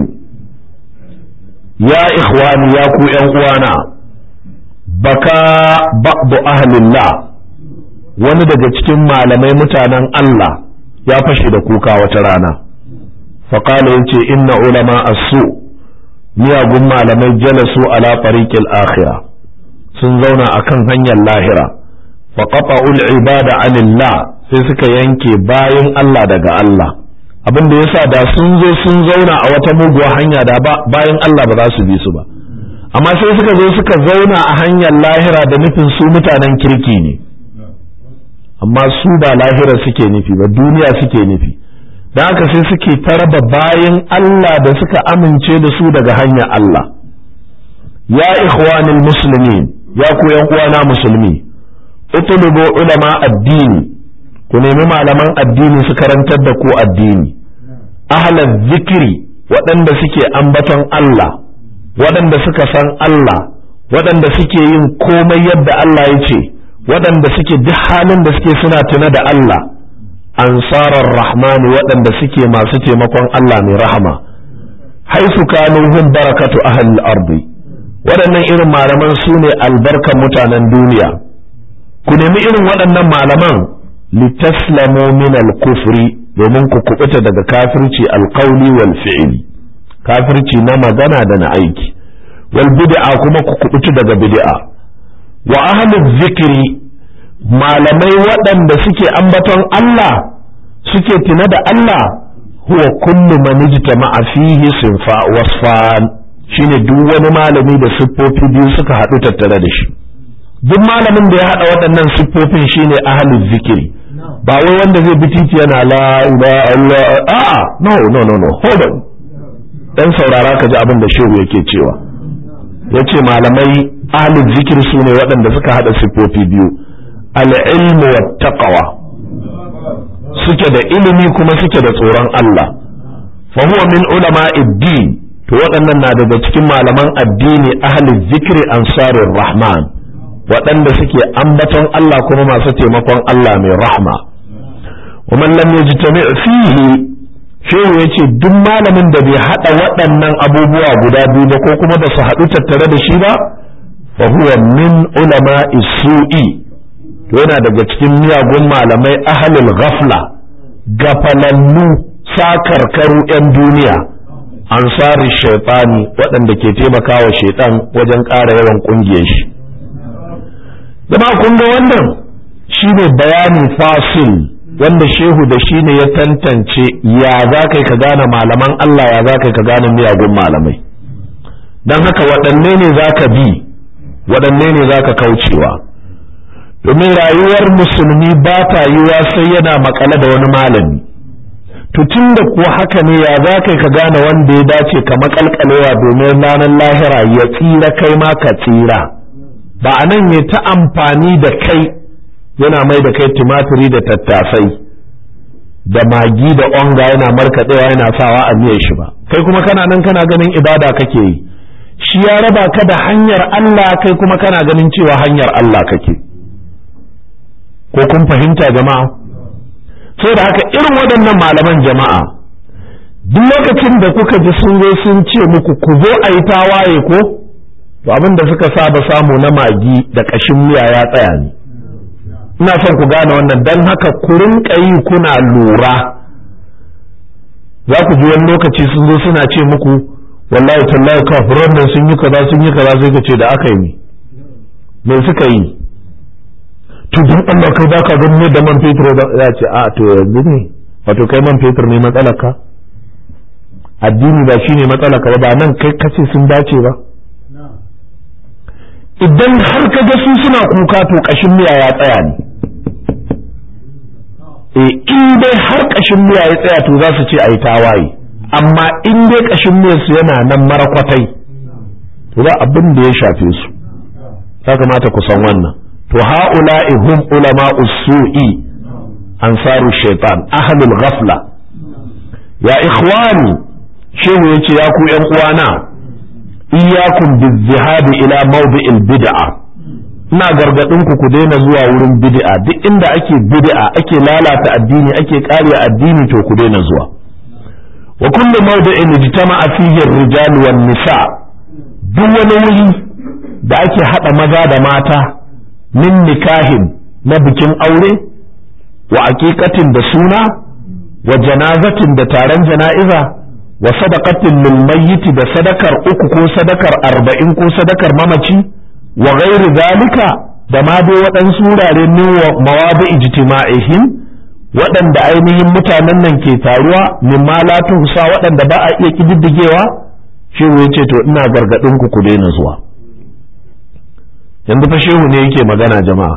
ya ikhwani ya ku ‘yan uwana baka ba'du ahlillah wani daga cikin malamai mutanen Allah ya fashe da kuka wata rana faƙala ya ce inna ulama asu miyagun malamai jalasu ala fariqil akhirah sun zauna akan hanyar lahira fa qata'ul ibada anillah sai suka yanke bayan Allah daga Allah abin da yasa da sun zo sun zauna a wata muguwa hanya da bayan Allah ba za su bi su ba amma sai suka zo suka zauna a hanyar lahira da nufin su mutanen kirki ne amma su ba lahira suke nufi ba duniya suke nufi don haka sai suke taraba bayan Allah da suka amince da su daga hanyar Allah ya ikhwanil muslimin ya ku yan uwana musulmi utlubu ulama addini ku nemi malaman addini su karantar da ku addini ahlal zikiri waɗanda suke ambaton Allah waɗanda suka san Allah waɗanda suke yin komai yadda Allah ya ce waɗanda suke duk halin da suke suna tuna da Allah ansarar rahmani waɗanda suke masu taimakon Allah mai rahama haisu kanu hum barakatu ahlil ardi waɗannan irin malaman su ne albarkan mutanen duniya ku nemi irin waɗannan malaman litaslamu min al-kufri domin ku kubuta daga kafirci alqauli wal fi'li kafirci na magana da na aiki wal bid'a kuma ku kubuta daga bid'a wa ahlul zikri malamai waɗanda suke ambaton Allah suke tuna da Allah huwa kullu man ijtama'a fihi sinfa wasfan shine duk wani malami da siffofi biyu suka haɗu tattare da shi duk malamin da ya haɗa waɗannan siffofin shine ahlul zikiri ba wai wanda zai bi titi yana la ilaha illa a'a no no no no hold on dan saurara ka ji abin da shehu yake cewa yace malamai ahlul zikir su ne waɗanda suka haɗa siffofi biyu al-ilmu wat taqwa suke da ilimi kuma suke da tsoron Allah fa huwa min ulama din to waɗannan na daga cikin malaman addini ahlul zikri ansarir rahman waɗanda suke ambaton Allah kuma masu taimakon Allah mai rahma wa man lam yajtami' fihi shehu yace duk malamin da bai hada waɗannan abubuwa guda biyu ba ko kuma ba su haɗu tattare da shi ba fa huwa min ulama su'i to yana daga cikin miyagun malamai ahlul ghafla gafalannu sakarkaru 'yan duniya ansari shaitani waɗanda ke taimakawa shaitan wajen ƙara yawan ƙungiyar shi zama kun ga wannan shine bayani fasil wanda shehu da shi ne ya tantance ya za kai ka gane malaman Allah ya za kai ka gane miyagun malamai don haka waɗanne ne za ka bi waɗanne ne za ka kaucewa domin rayuwar musulmi ba ta yiwa sai yana makale da wani malami to tun da kuwa haka ne ya za kai ka gane wanda ya dace ka makalkalewa domin ranar lahira ya tsira kai ma ka tsira ba a nan ne ta amfani da kai yana mai da kai tumatiri da tattasai da magi da onga yana markaɗewa yana sawa a miyar shi ba kai kuma kana nan kana ganin ibada kake yi shi ya raba ka da hanyar Allah kai kuma kana ganin cewa hanyar Allah kake ko kun fahimta jama'a sai da haka irin waɗannan malaman jama'a duk lokacin da kuka ji sun zo sun ce muku ku zo a yi tawaye ko to abin da suka saba samu na magi da ƙashin miya ya tsaya ne ina son ku gane wannan don haka ku rinka yi kuna lura za ku ji wani lokaci sun zo suna ce muku wallahi tallahi kafiran nan sun yi kaza sun yi kaza sai ka ce da aka yi me suka yi to don Allah kai baka ganin ne da man fetur da ya ce a to yanzu ne wato kai man fetur ne matsalarka addini ba shine matsalarka ba ba nan kai kace sun dace ba idan har ka ga su suna kuka to kashin miya ya tsaya ne e in dai har kashin miya ya tsaya to za su ce ai tawaye amma in dai kashin miya su yana nan marakwatai to ba abin da ya shafe su ya kamata ku san wannan to ha'ula'i hum ulama usu'i ansaru shaitan ahlul ghafla ya ikhwani shehu yace ya ku yan uwana iyyakum bizzihabi ila mawdi'il bid'a ina gargadin ku ku daina zuwa wurin bid'a duk inda ake bid'a ake lalata addini ake kariya addini to ku daina zuwa wa kullu mawdi'in ijtama'a fihi ar-rijal wan nisa duk wani wuri da ake hada maza da mata min nikahin na bikin aure wa aqiqatin da suna wa janazatin da taron jana'iza wa sadaqatin lil mayyit da sadakar uku ko sadakar arba'in ko sadakar mamaci wa ghairi zalika da ma dai waɗansu wurare min mawadi ijtima'ihim waɗanda ainihin mutanen nan ke taruwa min ma la tuhsa waɗanda ba a iya kididdigewa shi ya ce to ina gargadin ku ku daina zuwa yanzu fa shehu ne yake magana jama'a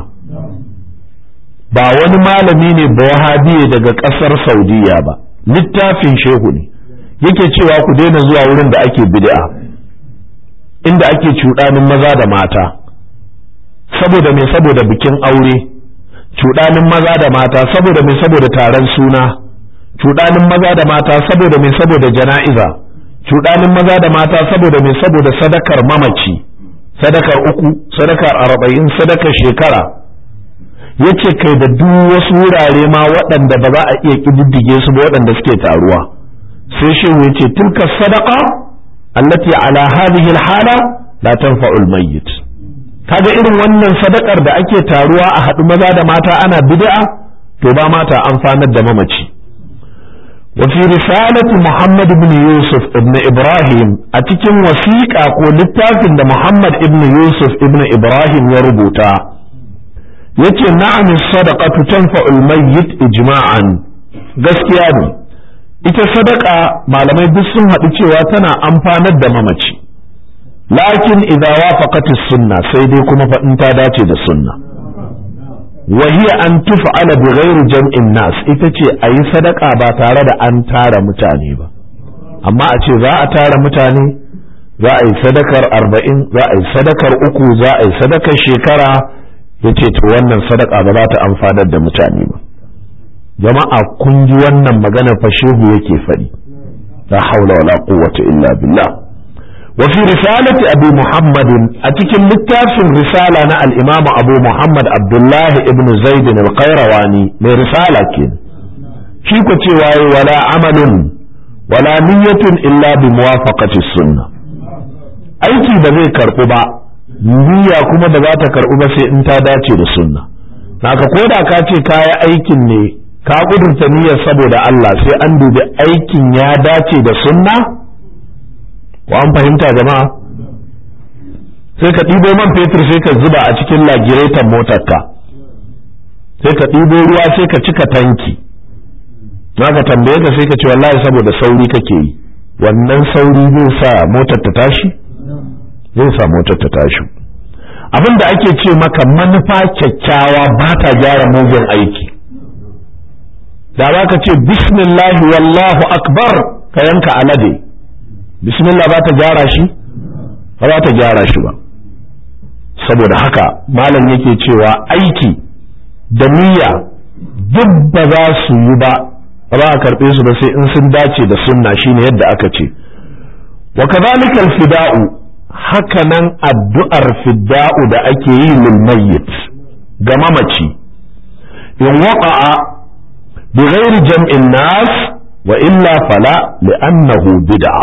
ba wani malami ne ba wahabiye daga ƙasar saudiya ba littafin shehu ne yake cewa ku daina zuwa wurin da ake bid'a inda ake cuɗanin maza da mata saboda me saboda bikin aure cuɗanin maza da mata saboda me saboda taron suna cuɗanin maza da mata saboda me saboda jana'iza cuɗanin maza da mata saboda me saboda sadakar mamaci sadakar uku sadakar arba'in sadakar shekara yace kai da duk wasu wurare ma waɗanda ba za a iya ƙididdige su ba waɗanda suke taruwa sai shehu yace tilka sadaqa allati ala hadhihi alhala la tanfa'u almayyit kaga irin wannan sadakar da ake taruwa a haɗu maza da mata ana bid'a to ba mata amfanar da mamaci وفي رسالة محمد بن يوسف ابن إبراهيم أتكن وثيقة قولتاف إن محمد ابن يوسف ابن إبراهيم يربوتا يتي نعم الصدقة تنفع الميت إجماعا gaskiya ne ita sadaka malamai duk sun haɗu cewa tana amfanar da mamaci lakin idza wafaqat sunna sai dai kuma fa in ta dace da sunna wa hiya an tuf'ala bi ghairi jam'in nas ita ce ayi sadaka ba tare da an tara mutane ba amma a ce za a tara mutane za a yi sadakar arba'in za a yi sadakar uku za a yi sadakar shekara ya ce to wannan sadaka ba za ta amfanar da mutane ba jama'a kun ji wannan magana fa shehu yake faɗi la haula wala quwwata illa billah wa fi risalati abi muhammad a cikin littafin risala na al-imam abu muhammad abdullah ibn zaid al-qayrawani mai risala ke shi ko cewa wala amalun wala niyyatun illa bi muwafaqati sunnah aiki ba zai karɓu ba niyya kuma ba za ta karɓu ba sai in ta dace da sunna naka ko da ka ce kaya aikin ne ka kudurta niyyar saboda Allah sai an dubi aikin ya dace da sunna ko an fahimta jama'a sai ka ɗibo man fetur sai ka zuba a cikin lagiretan motarka sai ka ɗibo ruwa sai ka cika tanki naka tambaye ka sai ka ce wallahi saboda sauri kake yi wannan sauri zai sa motar ta tashi zai sa motar ta tashi abin da ake ce maka manufa kyakkyawa ba ta gyara mugun aiki da za ka ce bismillahi wallahu akbar ka yanka alade bismillah ba ta gyara shi ba za ta gyara shi ba saboda haka malam yake cewa aiki da niyya duk ba za su yi ba ba za a karɓe su ba sai in sun dace da sunna shine yadda aka ce wa kadhalika al-fida'u haka nan addu'ar fidda'u da ake yi lil mayyit ga mamaci in waqa'a bi ghairi jam'in nas wa illa fala li'annahu bid'a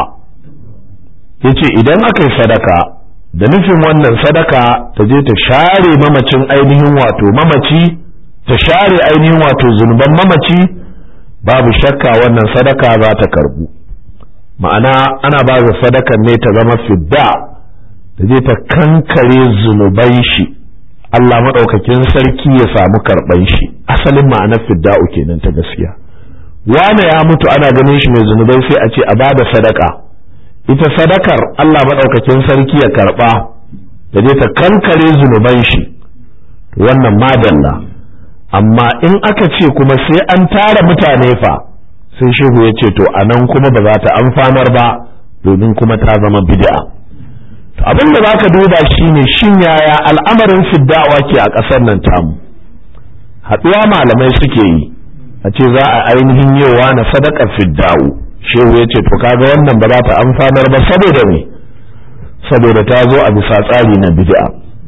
yace idan aka yi sadaka da nufin wannan sadaka ta je ta share mamacin ainihin wato mamaci ta share ainihin wato zunuban mamaci babu shakka wannan sadaka za ta karbu ma'ana ana ba da sadakan ne ta zama fidda da je ta kankare zunuban shi Allah maɗaukakin sarki ya samu karɓan shi asalin ma'anar fidda'u kenan ta gaskiya wane ya mutu ana ganin shi mai zunubai sai a ce a ba da sadaka ita sadakar Allah maɗaukakin sarki ya karɓa da je ta kankare zunuban shi wannan madalla amma in aka ce kuma sai an tara mutane fa sai shehu ya ce to anan kuma ba za ta amfanar ba domin kuma ta zama bid'a abin da baka duba shine shin yaya al'amarin fiddawa ke a ƙasar nan tamu haɗuwa malamai suke yi a ce za a ainihin yowa na sadakar fidda'u shehu ya ce to kaga wannan ba za ta amfanar ba saboda me saboda ta zo a bisa tsari na bid'a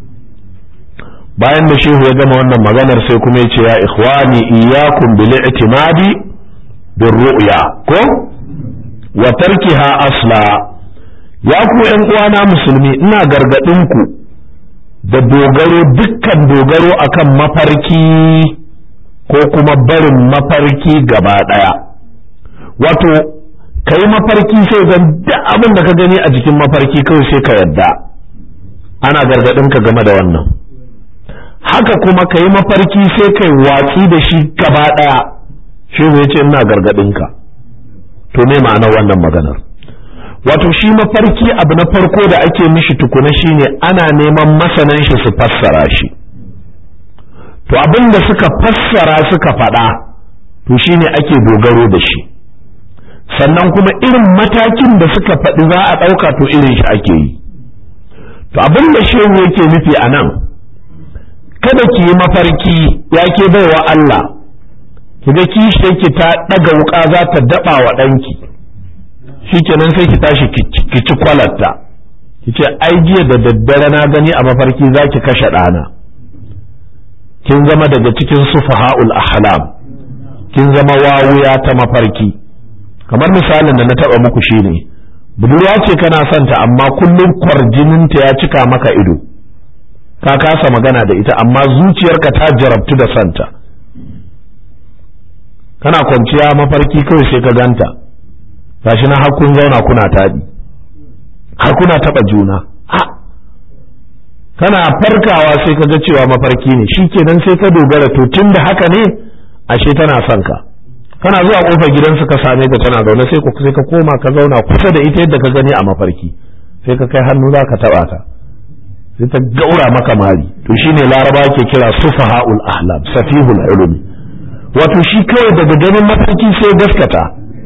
bayan da shehu ya gama wannan maganar sai kuma ya ce ya ikhwani iyyakum bil i'timadi bir ru'ya ko wa tarkiha asla ya ku ƴan uwana musulmi ina gargadin ku da dogaro dukkan dogaro akan mafarki ko kuma barin mafarki gaba daya wato kai mafarki sai zan duk abin da ka gani a jikin mafarki kawai sai ka yadda ana gargadin ka game da wannan haka kuma ka yi mafarki sai kai watsi da shi gaba ɗaya shi ya ce ina gargaɗinka to me ma'anar wannan maganar wato shi mafarki abu na farko da ake mishi tukuna shine ana neman masanan shi su fassara shi to abin da suka fassara suka faɗa to shine ake dogaro da shi sannan kuma irin matakin da suka faɗi za a ɗauka to irin shi ake yi to abin da shehu yake nufi a nan kada ki yi mafarki ya ke baiwa Allah ki ga kishi ki ta ɗaga wuƙa za ta daɓa wa ɗanki shikenan sai ki tashi ki ci kwalatta ki ce ai jiya da daddare na gani a mafarki za ki kashe ɗana kin zama daga cikin sufaha'ul ahlam kin zama wawuya ta mafarki kamar misalin da na taɓa muku shine budurwa ce kana son ta amma kullum kwarjininta ya cika maka ido ka kasa magana da ita amma zuciyarka ta jarabtu da santa kana kwanciya mafarki kawai sai ka ganta gashi na hakun zauna kuna taɗi har kuna taɓa juna kana farkawa sai ka ga cewa mafarki ne shi kenan sai ka dogara to tun da haka ne ashe tana son ka kana zuwa kofar gidansu ka same ta tana zaune sai sai ka koma ka zauna kusa da ita yadda ka gani a mafarki sai ka kai hannu za ka taɓa ta sai ta gaura maka mari to shine laraba ke kira sufaha'ul ahlam safihul ulumi wato shi kawai daga ganin mafarki sai gaskata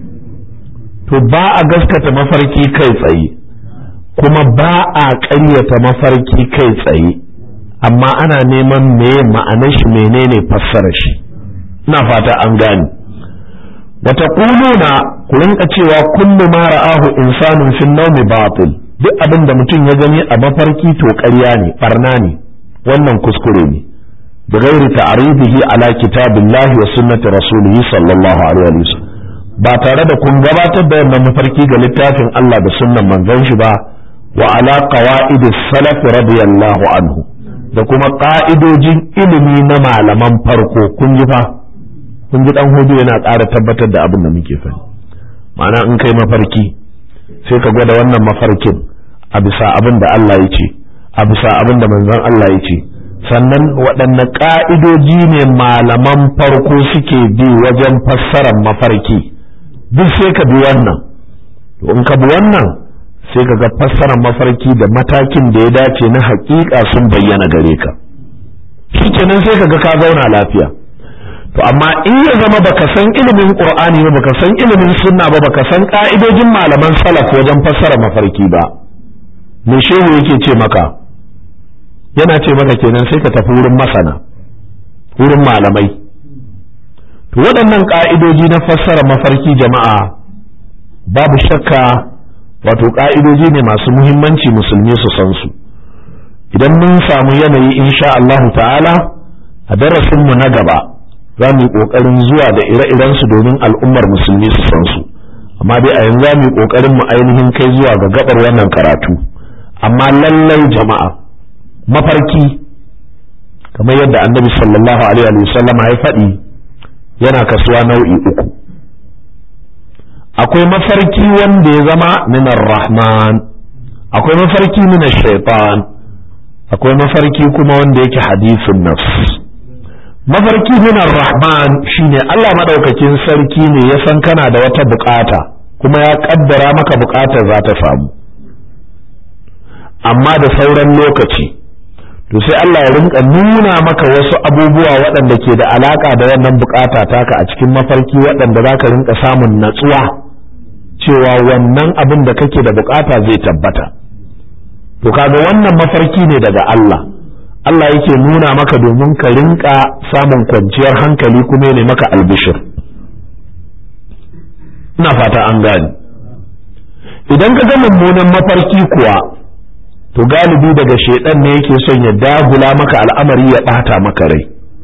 to ba a gaskata mafarki kai tsaye kuma ba a ƙaryata mafarki kai tsaye amma ana neman meye ma'anar shi menene fassarar shi ina fata an gane wata kuluna ku rinka cewa kullu ma ra'ahu insanun fi nawmi batil duk abin da mutum ya gani a mafarki to ƙarya ne barna ne wannan kuskure ne da gairi ta'ribihi ala kitabillahi wa sunnati rasulih sallallahu alaihi wasallam ba tare da kun gabatar da wannan mafarki ga littafin Allah da sunnan manzon shi ba wa ala qawaid salaf radiyallahu anhu da kuma ka'idojin ilimi na malaman farko kun ji fa kun ji dan hudu yana ƙara tabbatar da abin da muke fani ma'ana in kai mafarki sai ka gwada wannan mafarkin a bisa abin da Allah ya ce a bisa abin da manzon Allah ya ce sannan waɗanne ƙa'idoji ne malaman farko suke bi wajen fassarar mafarki duk sai ka bi wannan to in ka bi wannan sai ka ga fassarar mafarki da matakin da ya dace na haƙiƙa sun bayyana gare ka shikenan sai ka ga ka zauna lafiya to amma in ya zama baka san ilimin qur'ani ba baka san ilimin sunna ba baka san ka'idojin malaman salaf wajen fassara mafarki ba me shehu yake ce maka yana ce maka kenan sai ka tafi wurin masana wurin malamai to waɗannan ka'idoji na fassara mafarki jama'a babu shakka wato ka'idoji ne masu muhimmanci musulmi su san su idan mun samu yanayi insha Allahu ta'ala a darasinmu na gaba za mu yi ƙoƙarin zuwa da ire-iren su domin al'ummar musulmi su san su amma dai a yanzu za mu yi ƙoƙarin mu ainihin kai zuwa ga gabar wannan karatu amma lallai jama'a mafarki kamar yadda annabi sallallahu alaihi wa sallam ya faɗi yana kasuwa nau'i uku akwai mafarki wanda ya zama minar rahman akwai mafarki minar shaitan akwai mafarki kuma wanda yake hadisin nafs mafarki minar rahman shine Allah madaukakin sarki ne ya san kana da wata bukata kuma ya kaddara maka bukatar za ta samu amma da sauran lokaci to sai Allah ya rinka nuna maka wasu abubuwa waɗanda ke da alaka da wannan bukata taka a cikin mafarki waɗanda za ka rinka samun natsuwa cewa wannan abin da kake da bukata zai tabbata to kaga wannan mafarki ne daga Allah Allah yake nuna maka domin ka rinka samun kwanciyar hankali kuma ne maka albishir ina fata an gani idan ka ga mummunan mafarki kuwa to galibi daga shaidan ne yake son ya dagula maka al'amari ya ɓata maka rai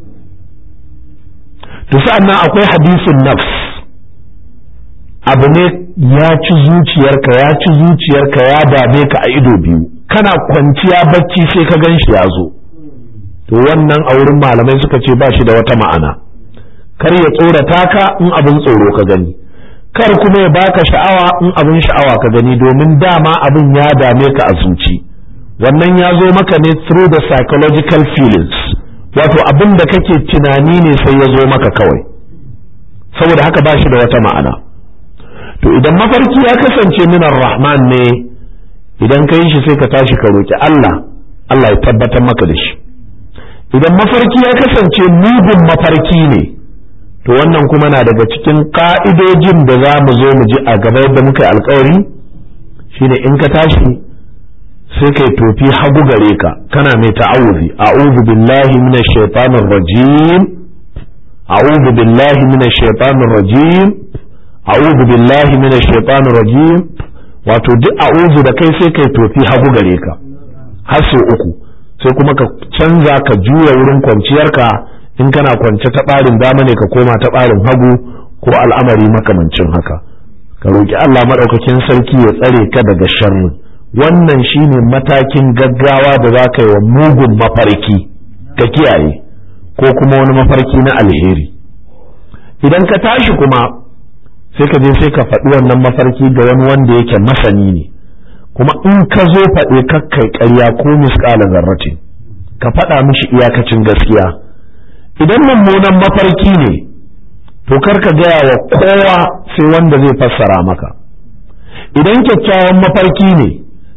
to sa'annan akwai hadisin nafs abu ne ya ci zuciyarka ya ci zuciyarka ya dame ka a ido biyu kana kwanciya bacci sai ka gan shi ya zo to wannan a wurin malamai suka ce ba shi da wata ma'ana kar ya tsorata ka in abin tsoro ka gani kar kuma ya baka sha'awa in abin sha'awa ka gani domin dama abin ya dame ka a zuci wannan ya zo maka ne through the psychological feelings wato abin da kake tunani ne sai ya zo maka kawai saboda haka ba shi da wata ma'ana to idan mafarki ya kasance minar rahman ne idan ka yi shi sai ka tashi ka roki Allah Allah ya tabbatar maka da shi idan mafarki ya kasance mugun mafarki ne to wannan kuma na daga cikin ka'idojin da za mu zo mu ji a gaba yadda muka yi alkawari shine in ka tashi sai kai tofi hagu gare ka kana mai ta'awuzi a'udhu billahi minash shaitanir rajim a'udhu billahi minash shaitanir rajim a'udhu billahi minash shaitanir rajim wato duk a'udhu da kai sai kai tofi hagu gare ka har sau uku sai kuma ka canza ka juya wurin kwanciyarka in kana kwance ta ɓarin dama ne ka koma ta ɓarin hagu ko al'amari makamancin haka ka roƙi Allah maɗaukakin sarki ya tsare ka daga sharri wannan shine matakin gaggawa da za ka yi wa mugun mafarki ka kiyaye ko kuma wani mafarki na alheri idan ka tashi kuma sai ka je sai ka faɗi wannan mafarki ga wani wanda yake masani ne kuma in ka zo faɗe kakkai ƙarya ko misƙalin zarratin ka faɗa mishi iyakacin gaskiya idan mummunan mafarki ne to kar ka gaya wa kowa sai wanda zai fassara maka idan kyakkyawan mafarki ne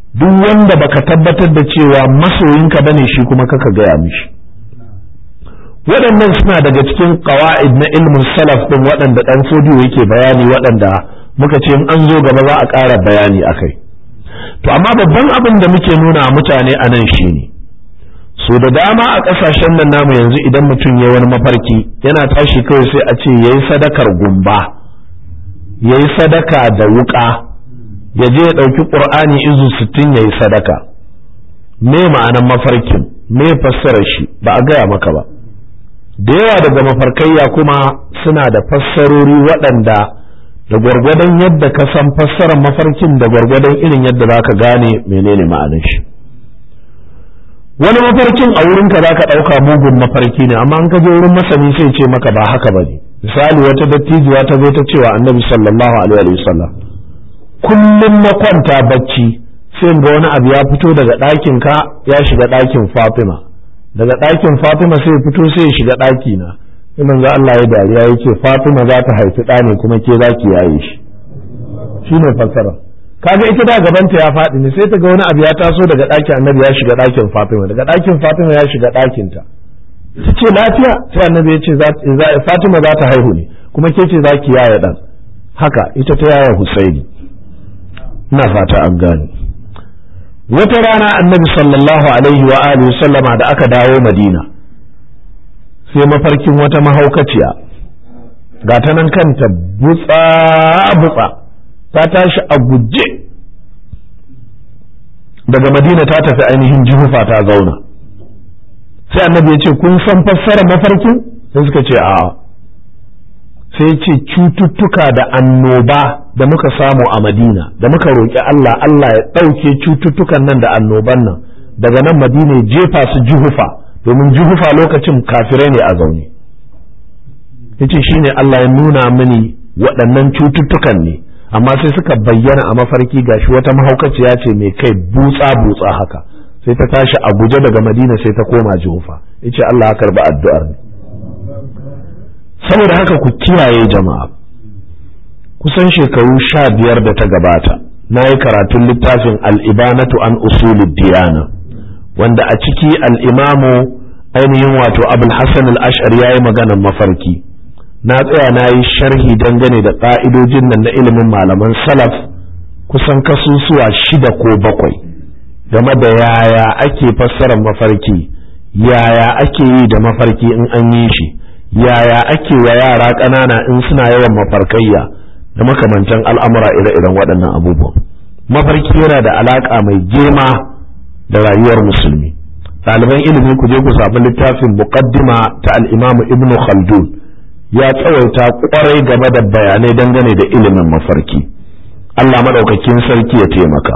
duk wanda baka tabbatar da cewa masoyinka bane shi kuma kaka gaya mishi waɗannan suna daga cikin ƙawa'id na ilmin salaf ɗin waɗanda ɗan fodiyo yake bayani waɗanda muka ce in an zo gaba za a ƙara bayani a kai to amma babban abin da muke nuna mutane a nan shi ne so da dama a ƙasashen nan namu yanzu idan mutum ya wani mafarki yana tashi kawai sai a ce ya yi sadakar gumba ya yi sadaka da wuƙa ya je ya ɗauki ƙur'ani izu sittin ya yi sadaka me ma'anan mafarkin me fassarar shi ba a gaya maka ba da yawa daga mafarkayya kuma suna da fassarori waɗanda da gwargwadon yadda ka san fassarar mafarkin da gwargwadon irin yadda za ka gane menene ma'anar shi wani mafarkin a wurinka za ka ɗauka mugun mafarki ne amma an ka je wurin masani sai ce maka ba haka ba ne misali wata dattijuwa ta zo ta cewa annabi sallallahu alaihi wasallam kullum na kwanta bacci sai ga wani abu ya fito daga ɗakin ka ya shiga ɗakin fatima daga ɗakin fatima sai fito sai ya shiga ɗaki na sai manzo Allah ya dariya ya ce fatima za ta haifi ɗa ne kuma ke za ki yaye shi shine fassara kaga ita da gabanta ya faɗi ne sai ta ga wani abu ya taso daga ɗakin annabi ya shiga ɗakin fatima daga ɗakin fatima ya shiga ɗakin ta ta ce lafiya sai annabi ya ce fatima za ta haihu ne kuma ke ce za ki yaye ɗan haka ita ta yaya husaini ina fata an gane wata rana annabi sallallahu alaihi wa alihi sallama da aka dawo madina sai mafarkin wata mahaukaciya ga ta nan kanta butsa butsa ta tashi a guje daga madina ta tafi ainihin jihufa ta zauna sai annabi ya ce kun san fassara mafarkin sai suka ce a'a sai ce cututtuka da annoba da muka samu a madina da muka roƙi Allah Allah ya ɗauke cututtukan nan da annoban nan daga nan madina ya jefa su juhufa domin juhufa lokacin kafirai ne a zaune yace shine Allah ya nuna mini waɗannan cututtukan ne amma sai suka bayyana a mafarki gashi wata mahaukaciya ce mai kai butsa butsa haka sai ta tashi a guje daga madina sai ta koma juhufa yace Allah ya karba addu'ar ne saboda haka ku kiyaye jama'a kusan shekaru sha biyar da ta gabata na yi karatun littafin al'ibanatu an usulid diyana wanda a ciki al'imamu ainihin wato abul hassan al'ashar ya yi maganan mafarki na tsaya na yi sharhi dangane da ƙa'idojin nan na ilimin malaman salaf kusan kasusuwa shida ko bakwai game da yaya ake fassarar mafarki yaya ake yi da mafarki in an yi shi yaya ake wa yara ƙanana in suna yawan mafarkayya da makamantan al'amura ire-iren waɗannan abubuwan mafarki yana da alaƙa mai girma da rayuwar musulmi ɗaliban ilimi ku je ku samu littafin muqaddima ta al'imamu ibnu khaldun ya tsawaita ƙwarai game da bayanai dangane da ilimin mafarki Allah maɗaukakin sarki ya taimaka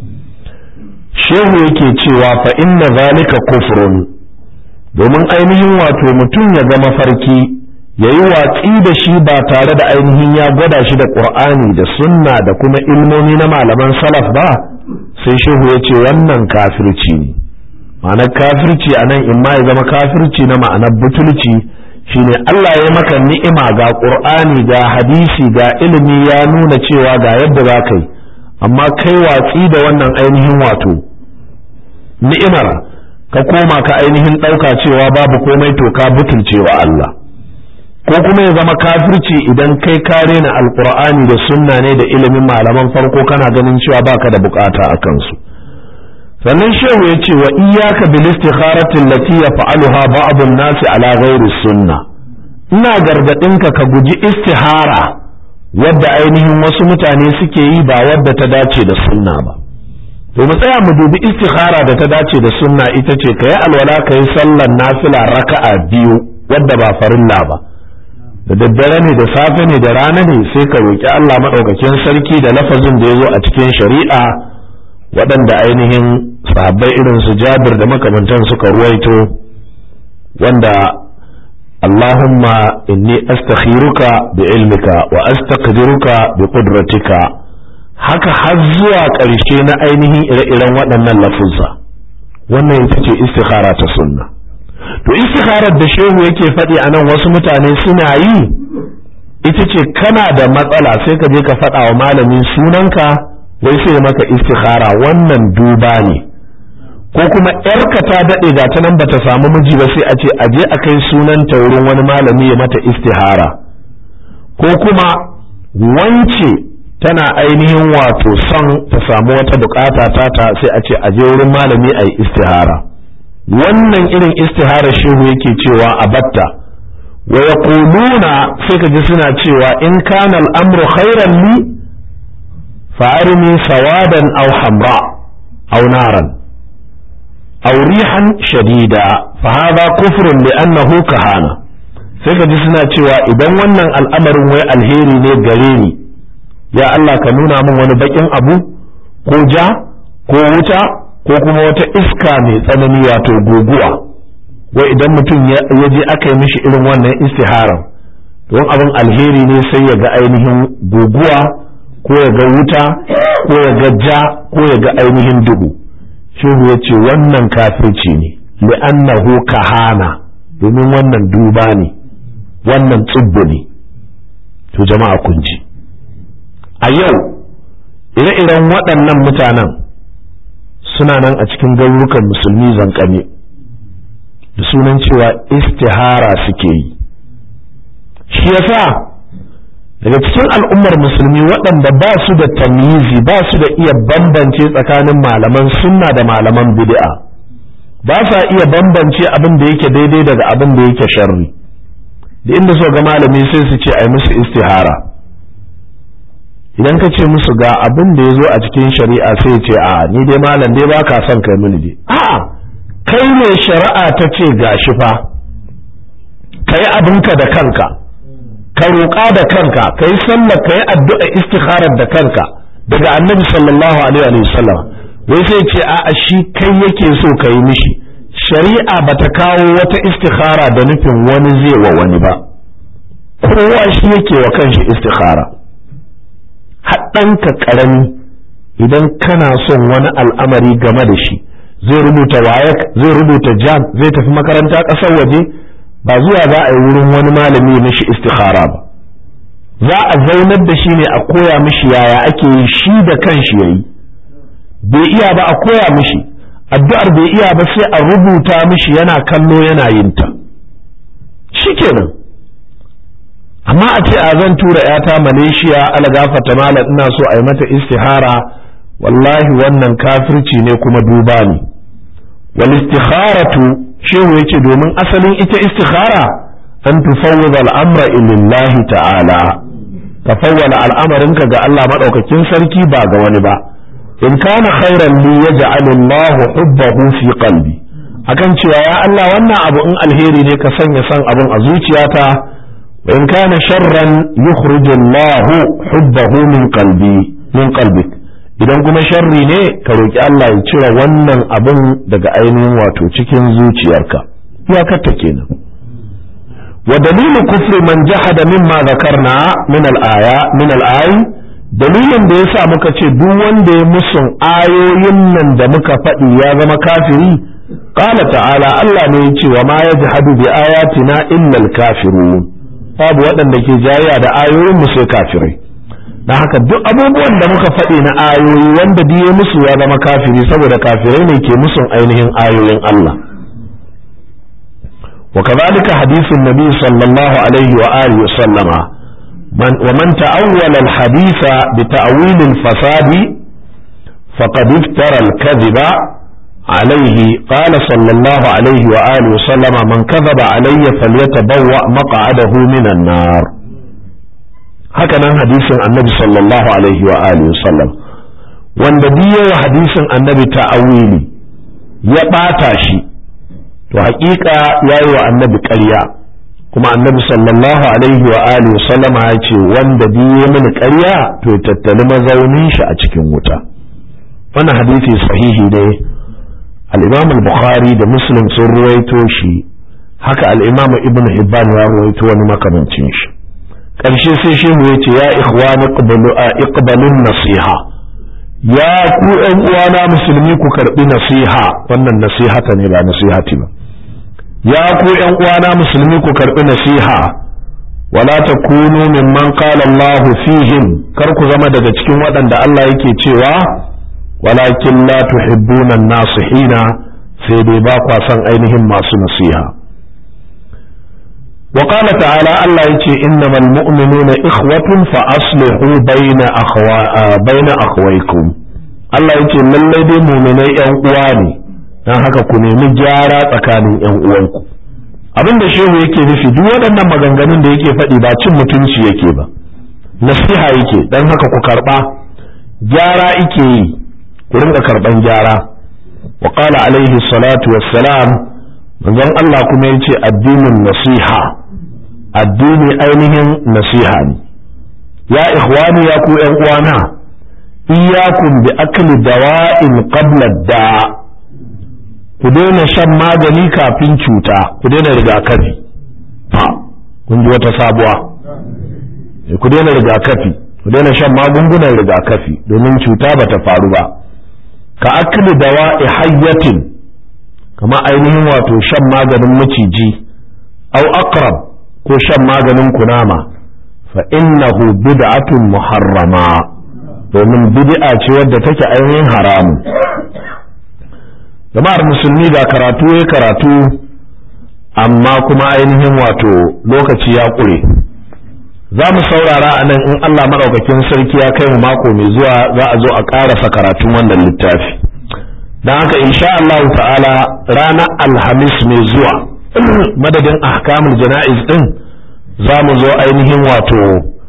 shehu yake cewa fa inna zalika kufrun domin ainihin wato mutum ya ga mafarki ya yi watsi da shi ba tare da ainihin ya gwada shi da ƙur'ani da sunna da kuma ilmomi na malaman salaf ba sai shehu ya ce wannan kafirci ne ma'anar kafirci a nan in ma ya zama kafirci na ma'anar butulci shine Allah ya maka ni'ima ga ƙur'ani ga hadisi ga ilimi ya nuna cewa ga yadda za ka yi amma kai watsi da wannan ainihin wato ni'imar ka koma ka ainihin ɗauka cewa babu komai to ka butulce wa Allah ko kuma ya zama kafirci idan kai ka rena alkur'ani da sunna ne da ilimin malaman farko kana ganin cewa baka da bukata a kansu sannan shehu ya ce wa iyyaka bil istikharati allati yaf'aluha ba'd an-nas ala ghairi sunna ina gargadin ka ka guji istihara wadda ainihin wasu mutane suke yi ba wadda ta dace da sunna ba to mu tsaya mu dubi istikhara da ta dace da sunna ita ce ka yi alwala ka yi sallar nafila raka'a biyu wadda ba farilla ba da daddare ne da safe ne da rana ne sai ka roƙi Allah maɗaukakin sarki da lafazin da ya zo a cikin shari'a waɗanda ainihin sahabbai irin su jabir da makamantan suka ruwaito wanda Allahumma inni astakhiruka bi ilmika wa astaqdiruka bi qudratika haka har zuwa ƙarshe na ainihin ire-iren waɗannan lafuzza wannan ita ce istikhara ta sunna to istikharar da shehu yake faɗi a nan wasu mutane suna yi ita ce kana da matsala sai ka je ka faɗa wa malamin sunanka wai sai maka istikhara wannan duba ne ko kuma yarka ta daɗe ga ta nan bata samu miji ba sai a ce a je a kai sunanta wurin wani malami ya mata istihara ko kuma wance tana ainihin wato son ta samu wata bukata ta ta sai a ce a je wurin malami a yi istihara wannan irin istihara shehu yake cewa a batta wa yaquluna sai ka ji suna cewa in kana al'amru khairan li fa'arni sawadan aw hamra aw naran aw rihan shadida fa hadha kufrun li annahu kahana sai ka ji suna cewa idan wannan al'amarin wai alheri ne gare ni ya Allah ka nuna min wani bakin abu ko ja ko wuta ko kuma wata iska mai tsanani wato guguwa wai idan mutum ya je aka yi mishi irin wannan istiharar don abin alheri ne sai ya ga ainihin guguwa ko ya ga wuta ko ya ga ja ko ya ga ainihin duhu shehu ya ce wannan kafirci ne li'annahu kahana domin wannan duba ne wannan tsubbu ne to jama'a kun ji a yau ire-iren waɗannan mutanen suna nan a cikin garurukan musulmi zankane da sunan cewa istihara suke yi shi yasa daga cikin al'ummar musulmi waɗanda ba su da tamizi ba su da iya bambance tsakanin malaman sunna da malaman bid'a ba sa iya bambance abin da yake daidai daga abin da yake sharri da inda so ga malami sai su ce ai musu istihara idan ka ce musu ga abin da ya zo a cikin shari'a sai ce a ni dai malam dai ba ka son kai mini dai a'a kai ne shari'a ta ce gashi fa kai abinka da kanka ka roƙa da kanka ka yi sallar ka yi addu'a istikharar da kanka daga annabi sallallahu alaihi wa sallam wai sai ce a'a shi kai yake so ka yi mishi shari'a bata kawo wata istikhara da nufin wani zai wa wani ba kowa shi yake wa kanshi istikhara haɗanka ƙarami idan kana son wani al'amari game da shi zai rubuta wayak zai rubuta jam zai tafi makaranta ƙasar waje ba zuwa za a yi wurin wani malami mishi istikhara ba za a zaunar da shi ne a koya mishi yaya ake yi shi da kanshi yayi bai iya ba a koya mishi addu'ar bai iya ba sai a rubuta mishi yana kallo yana yin ta shikenan amma a ce a zan tura yata malaysia algafata malam ina so a yi mata istihara wallahi wannan kafirci ne kuma duba ne wal istikharatu shehu yace domin asalin ita istikhara an tufawwida al'amra lillahi ta'ala ka fawwala al'amarinka ga Allah madaukakin sarki ba ga wani ba in kana khairan li yaj'al Allah hubbahu fi qalbi akan cewa ya Allah wannan abu in alheri ne ka sanya san abun a zuciyata wa in kana sharran yukhrij Allah hubbahu min qalbi min qalbik idan kuma sharri ne ka roki Allah ya cire wannan abun daga ainihin wato cikin zuciyarka iyakarta kenan wa dalilu kufri man jahada mimma zakarna min al-aya min al-ayi dalilin da yasa muka ce duk wanda ya musun ayoyin nan da muka faɗi ya zama kafiri qala ta'ala Allah ne ya ce wa ma yajhadu bi ayatina illa al-kafirun babu waɗanda ke jayya da ayoyin mu sai kafirai dan haka duk abubuwan da muka faɗi na ayoyi wanda diye musu ya zama kafiri saboda kafirai ne ke musun ainihin ayoyin Allah وكذلك حديث النبي صلى الله عليه وآله وسلم من ومن تأول الحديث بتأويل الفساد فقد افترى الكذب عليه قال صلى الله عليه وآله وسلم من كذب علي فليتبوأ مقعده من النار هكذا حديث النبي صلى الله عليه وآله وسلم wanda biyo hadisin annabi ta'awili ya ɓata shi to haƙiƙa ya yi wa annabi ƙarya kuma annabi sallallahu alaihi wa alihi sallama ya ce wanda biye mini ƙarya to tattali mazaunin shi a cikin wuta wannan hadisi sahihi ne al-imam al-bukhari da muslim sun ruwaito shi haka al-imam ibn hibban ya ruwaito wani makamancin shi ƙarshe sai shehu ya ce ya ikhwani iqbalun nasiha ya ku ƴan uwana musulmi ku karɓi nasiha wannan nasihata ne ba nasihati ba ya ku ’yan uwana musulmi ku karɓi nasiha wala takunu mimman qala Allah fihim kar ku zama daga cikin waɗanda Allah yake cewa walakin la tuhibbuna an-nasihina sai dai ba kwa son ainihin masu nasiha وقال تعالى الله يتي إنما المؤمنون إخوة فأصلحوا بين أخوا بين أخويكم الله يتي lallai dai muminai ‘yan uwa ne don haka ku nemi gyara tsakanin ‘yan uwanku abin da shehu yake nufi duk waɗannan maganganun da yake faɗi ba cin mutunci yake ba nasiha yake don haka ku karɓa gyara ike yi ku rinka karɓan gyara wa qala alaihi salatu wassalam manzon Allah kuma yace addinin nasiha addini ainihin nasiha ne ya ikhwani ya ku ƴan uwana iyyakum bi akli dawa'in qabla da ku daina shan magani kafin cuta ku daina rigakafi ha kun ji wata sabuwa ku daina rigakafi ku daina shan magungunan rigakafi domin cuta bata faru ba ka akli dawa'i hayyatin kama ainihin wato shan maganin maciji au aqrab ko shan maganin kunama fa innahu bid'atun muharrama domin bid'a ce wadda take ainihin haramun jama'ar musulmi ga karatu ya karatu amma kuma ainihin wato lokaci ya ƙure za mu saurara a nan in Allah maɗaukakin sarki ya kai mu mako mai zuwa za a zo a ƙarasa karatun wannan littafi don haka insha Allah ta'ala ranar alhamis mai zuwa madadin ahkamul jana'iz din za mu zo ainihin wato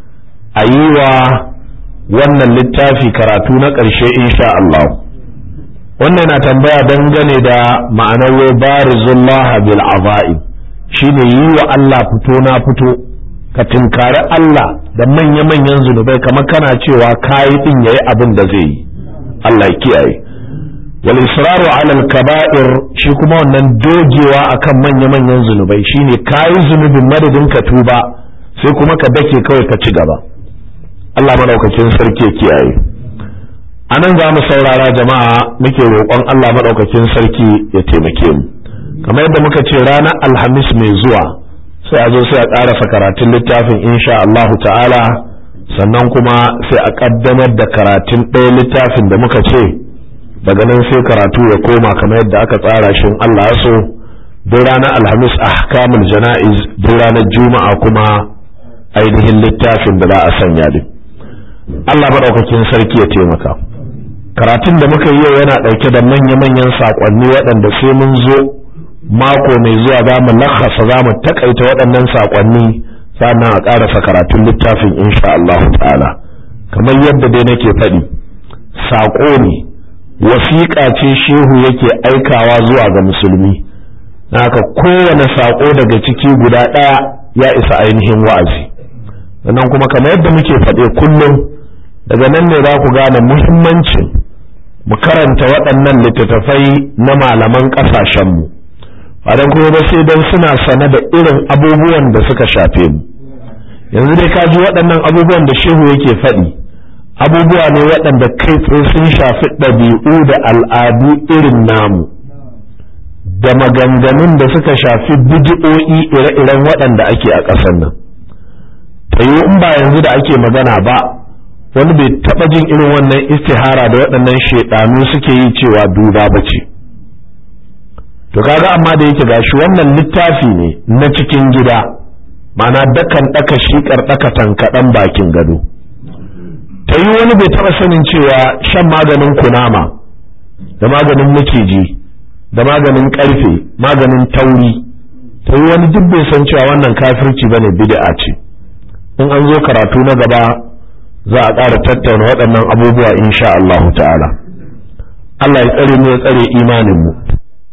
a yi wa wannan littafi karatu na ƙarshe insha Allah wannan na tambaya dangane da ma'anar wai barizullah bil azaib shine yi wa Allah fito na fito ka tinkari Allah da manya-manyan zunubai kamar kana cewa kayi din yayi abin da zai yi Allah ya kiyaye wal israru ala al kaba'ir shi kuma wannan dogewa akan manya-manyan zunubai shine kayi zunubin madadin ka tuba sai kuma ka dake kawai ka ci gaba Allah madaukakin sarki ya kiyaye anan za mu saurara jama'a muke roƙon Allah madaukakin sarki ya taimake mu kamar yadda muka ce ranar alhamis mai zuwa sai a zo sai a ƙarasa karatun littafin insha Allahu ta'ala sannan kuma sai a ƙaddamar da karatun ɗaya littafin da muka ce daga nan sai karatu ya koma kamar yadda aka tsara shi Allah ya so duk ranar alhamis ahkamul jana'iz duk ranar juma'a kuma ainihin littafin da za a sanya din Allah maɗaukakin sarki ya taimaka karatun da muka yi yau yana ɗauke da manya-manyan saƙonni waɗanda sai mun zo mako mai zuwa za mu lakasa za mu takaita waɗannan saƙonni sannan a ƙarasa karatun littafin insha Allah ta'ala kamar yadda dai nake faɗi saƙo ne wasiƙa ce shehu yake aikawa zuwa ga musulmi haka kowane saƙo daga ciki guda ɗaya ya isa ainihin wa'azi sannan kuma kamar yadda muke faɗe kullum daga nan ne za ku gane muhimmancin mu karanta waɗannan littattafai na malaman ƙasashenmu ba don kuma ba sai don suna sane da irin abubuwan da suka shafe mu yanzu dai ka ji waɗannan abubuwan da shehu yake faɗi abubuwa ne waɗanda kai tsaye sun shafi ɗabi'u da al'adu irin namu da maganganun da suka shafi bidi'o'i ire-iren waɗanda ake a ƙasar nan tayo in ba yanzu da ake magana ba wani bai taɓa jin irin wannan istihara da waɗannan shaidanu suke yi cewa duba ba ce to kaga amma da yake gashi wannan littafi ne na cikin gida mana dakan ɗaka shiƙar ɗaka tankaɗan bakin gado ta yi wani bai taɓa sanin cewa shan maganin kunama da maganin maciji da maganin ƙarfe maganin tauri ta yi wani duk bai san cewa wannan kafirci bane bid'a ce in an zo karatu na gaba za a ƙara tattauna waɗannan abubuwa insha Allah ta'ala Allah ya tsare mu ya tsare imanin mu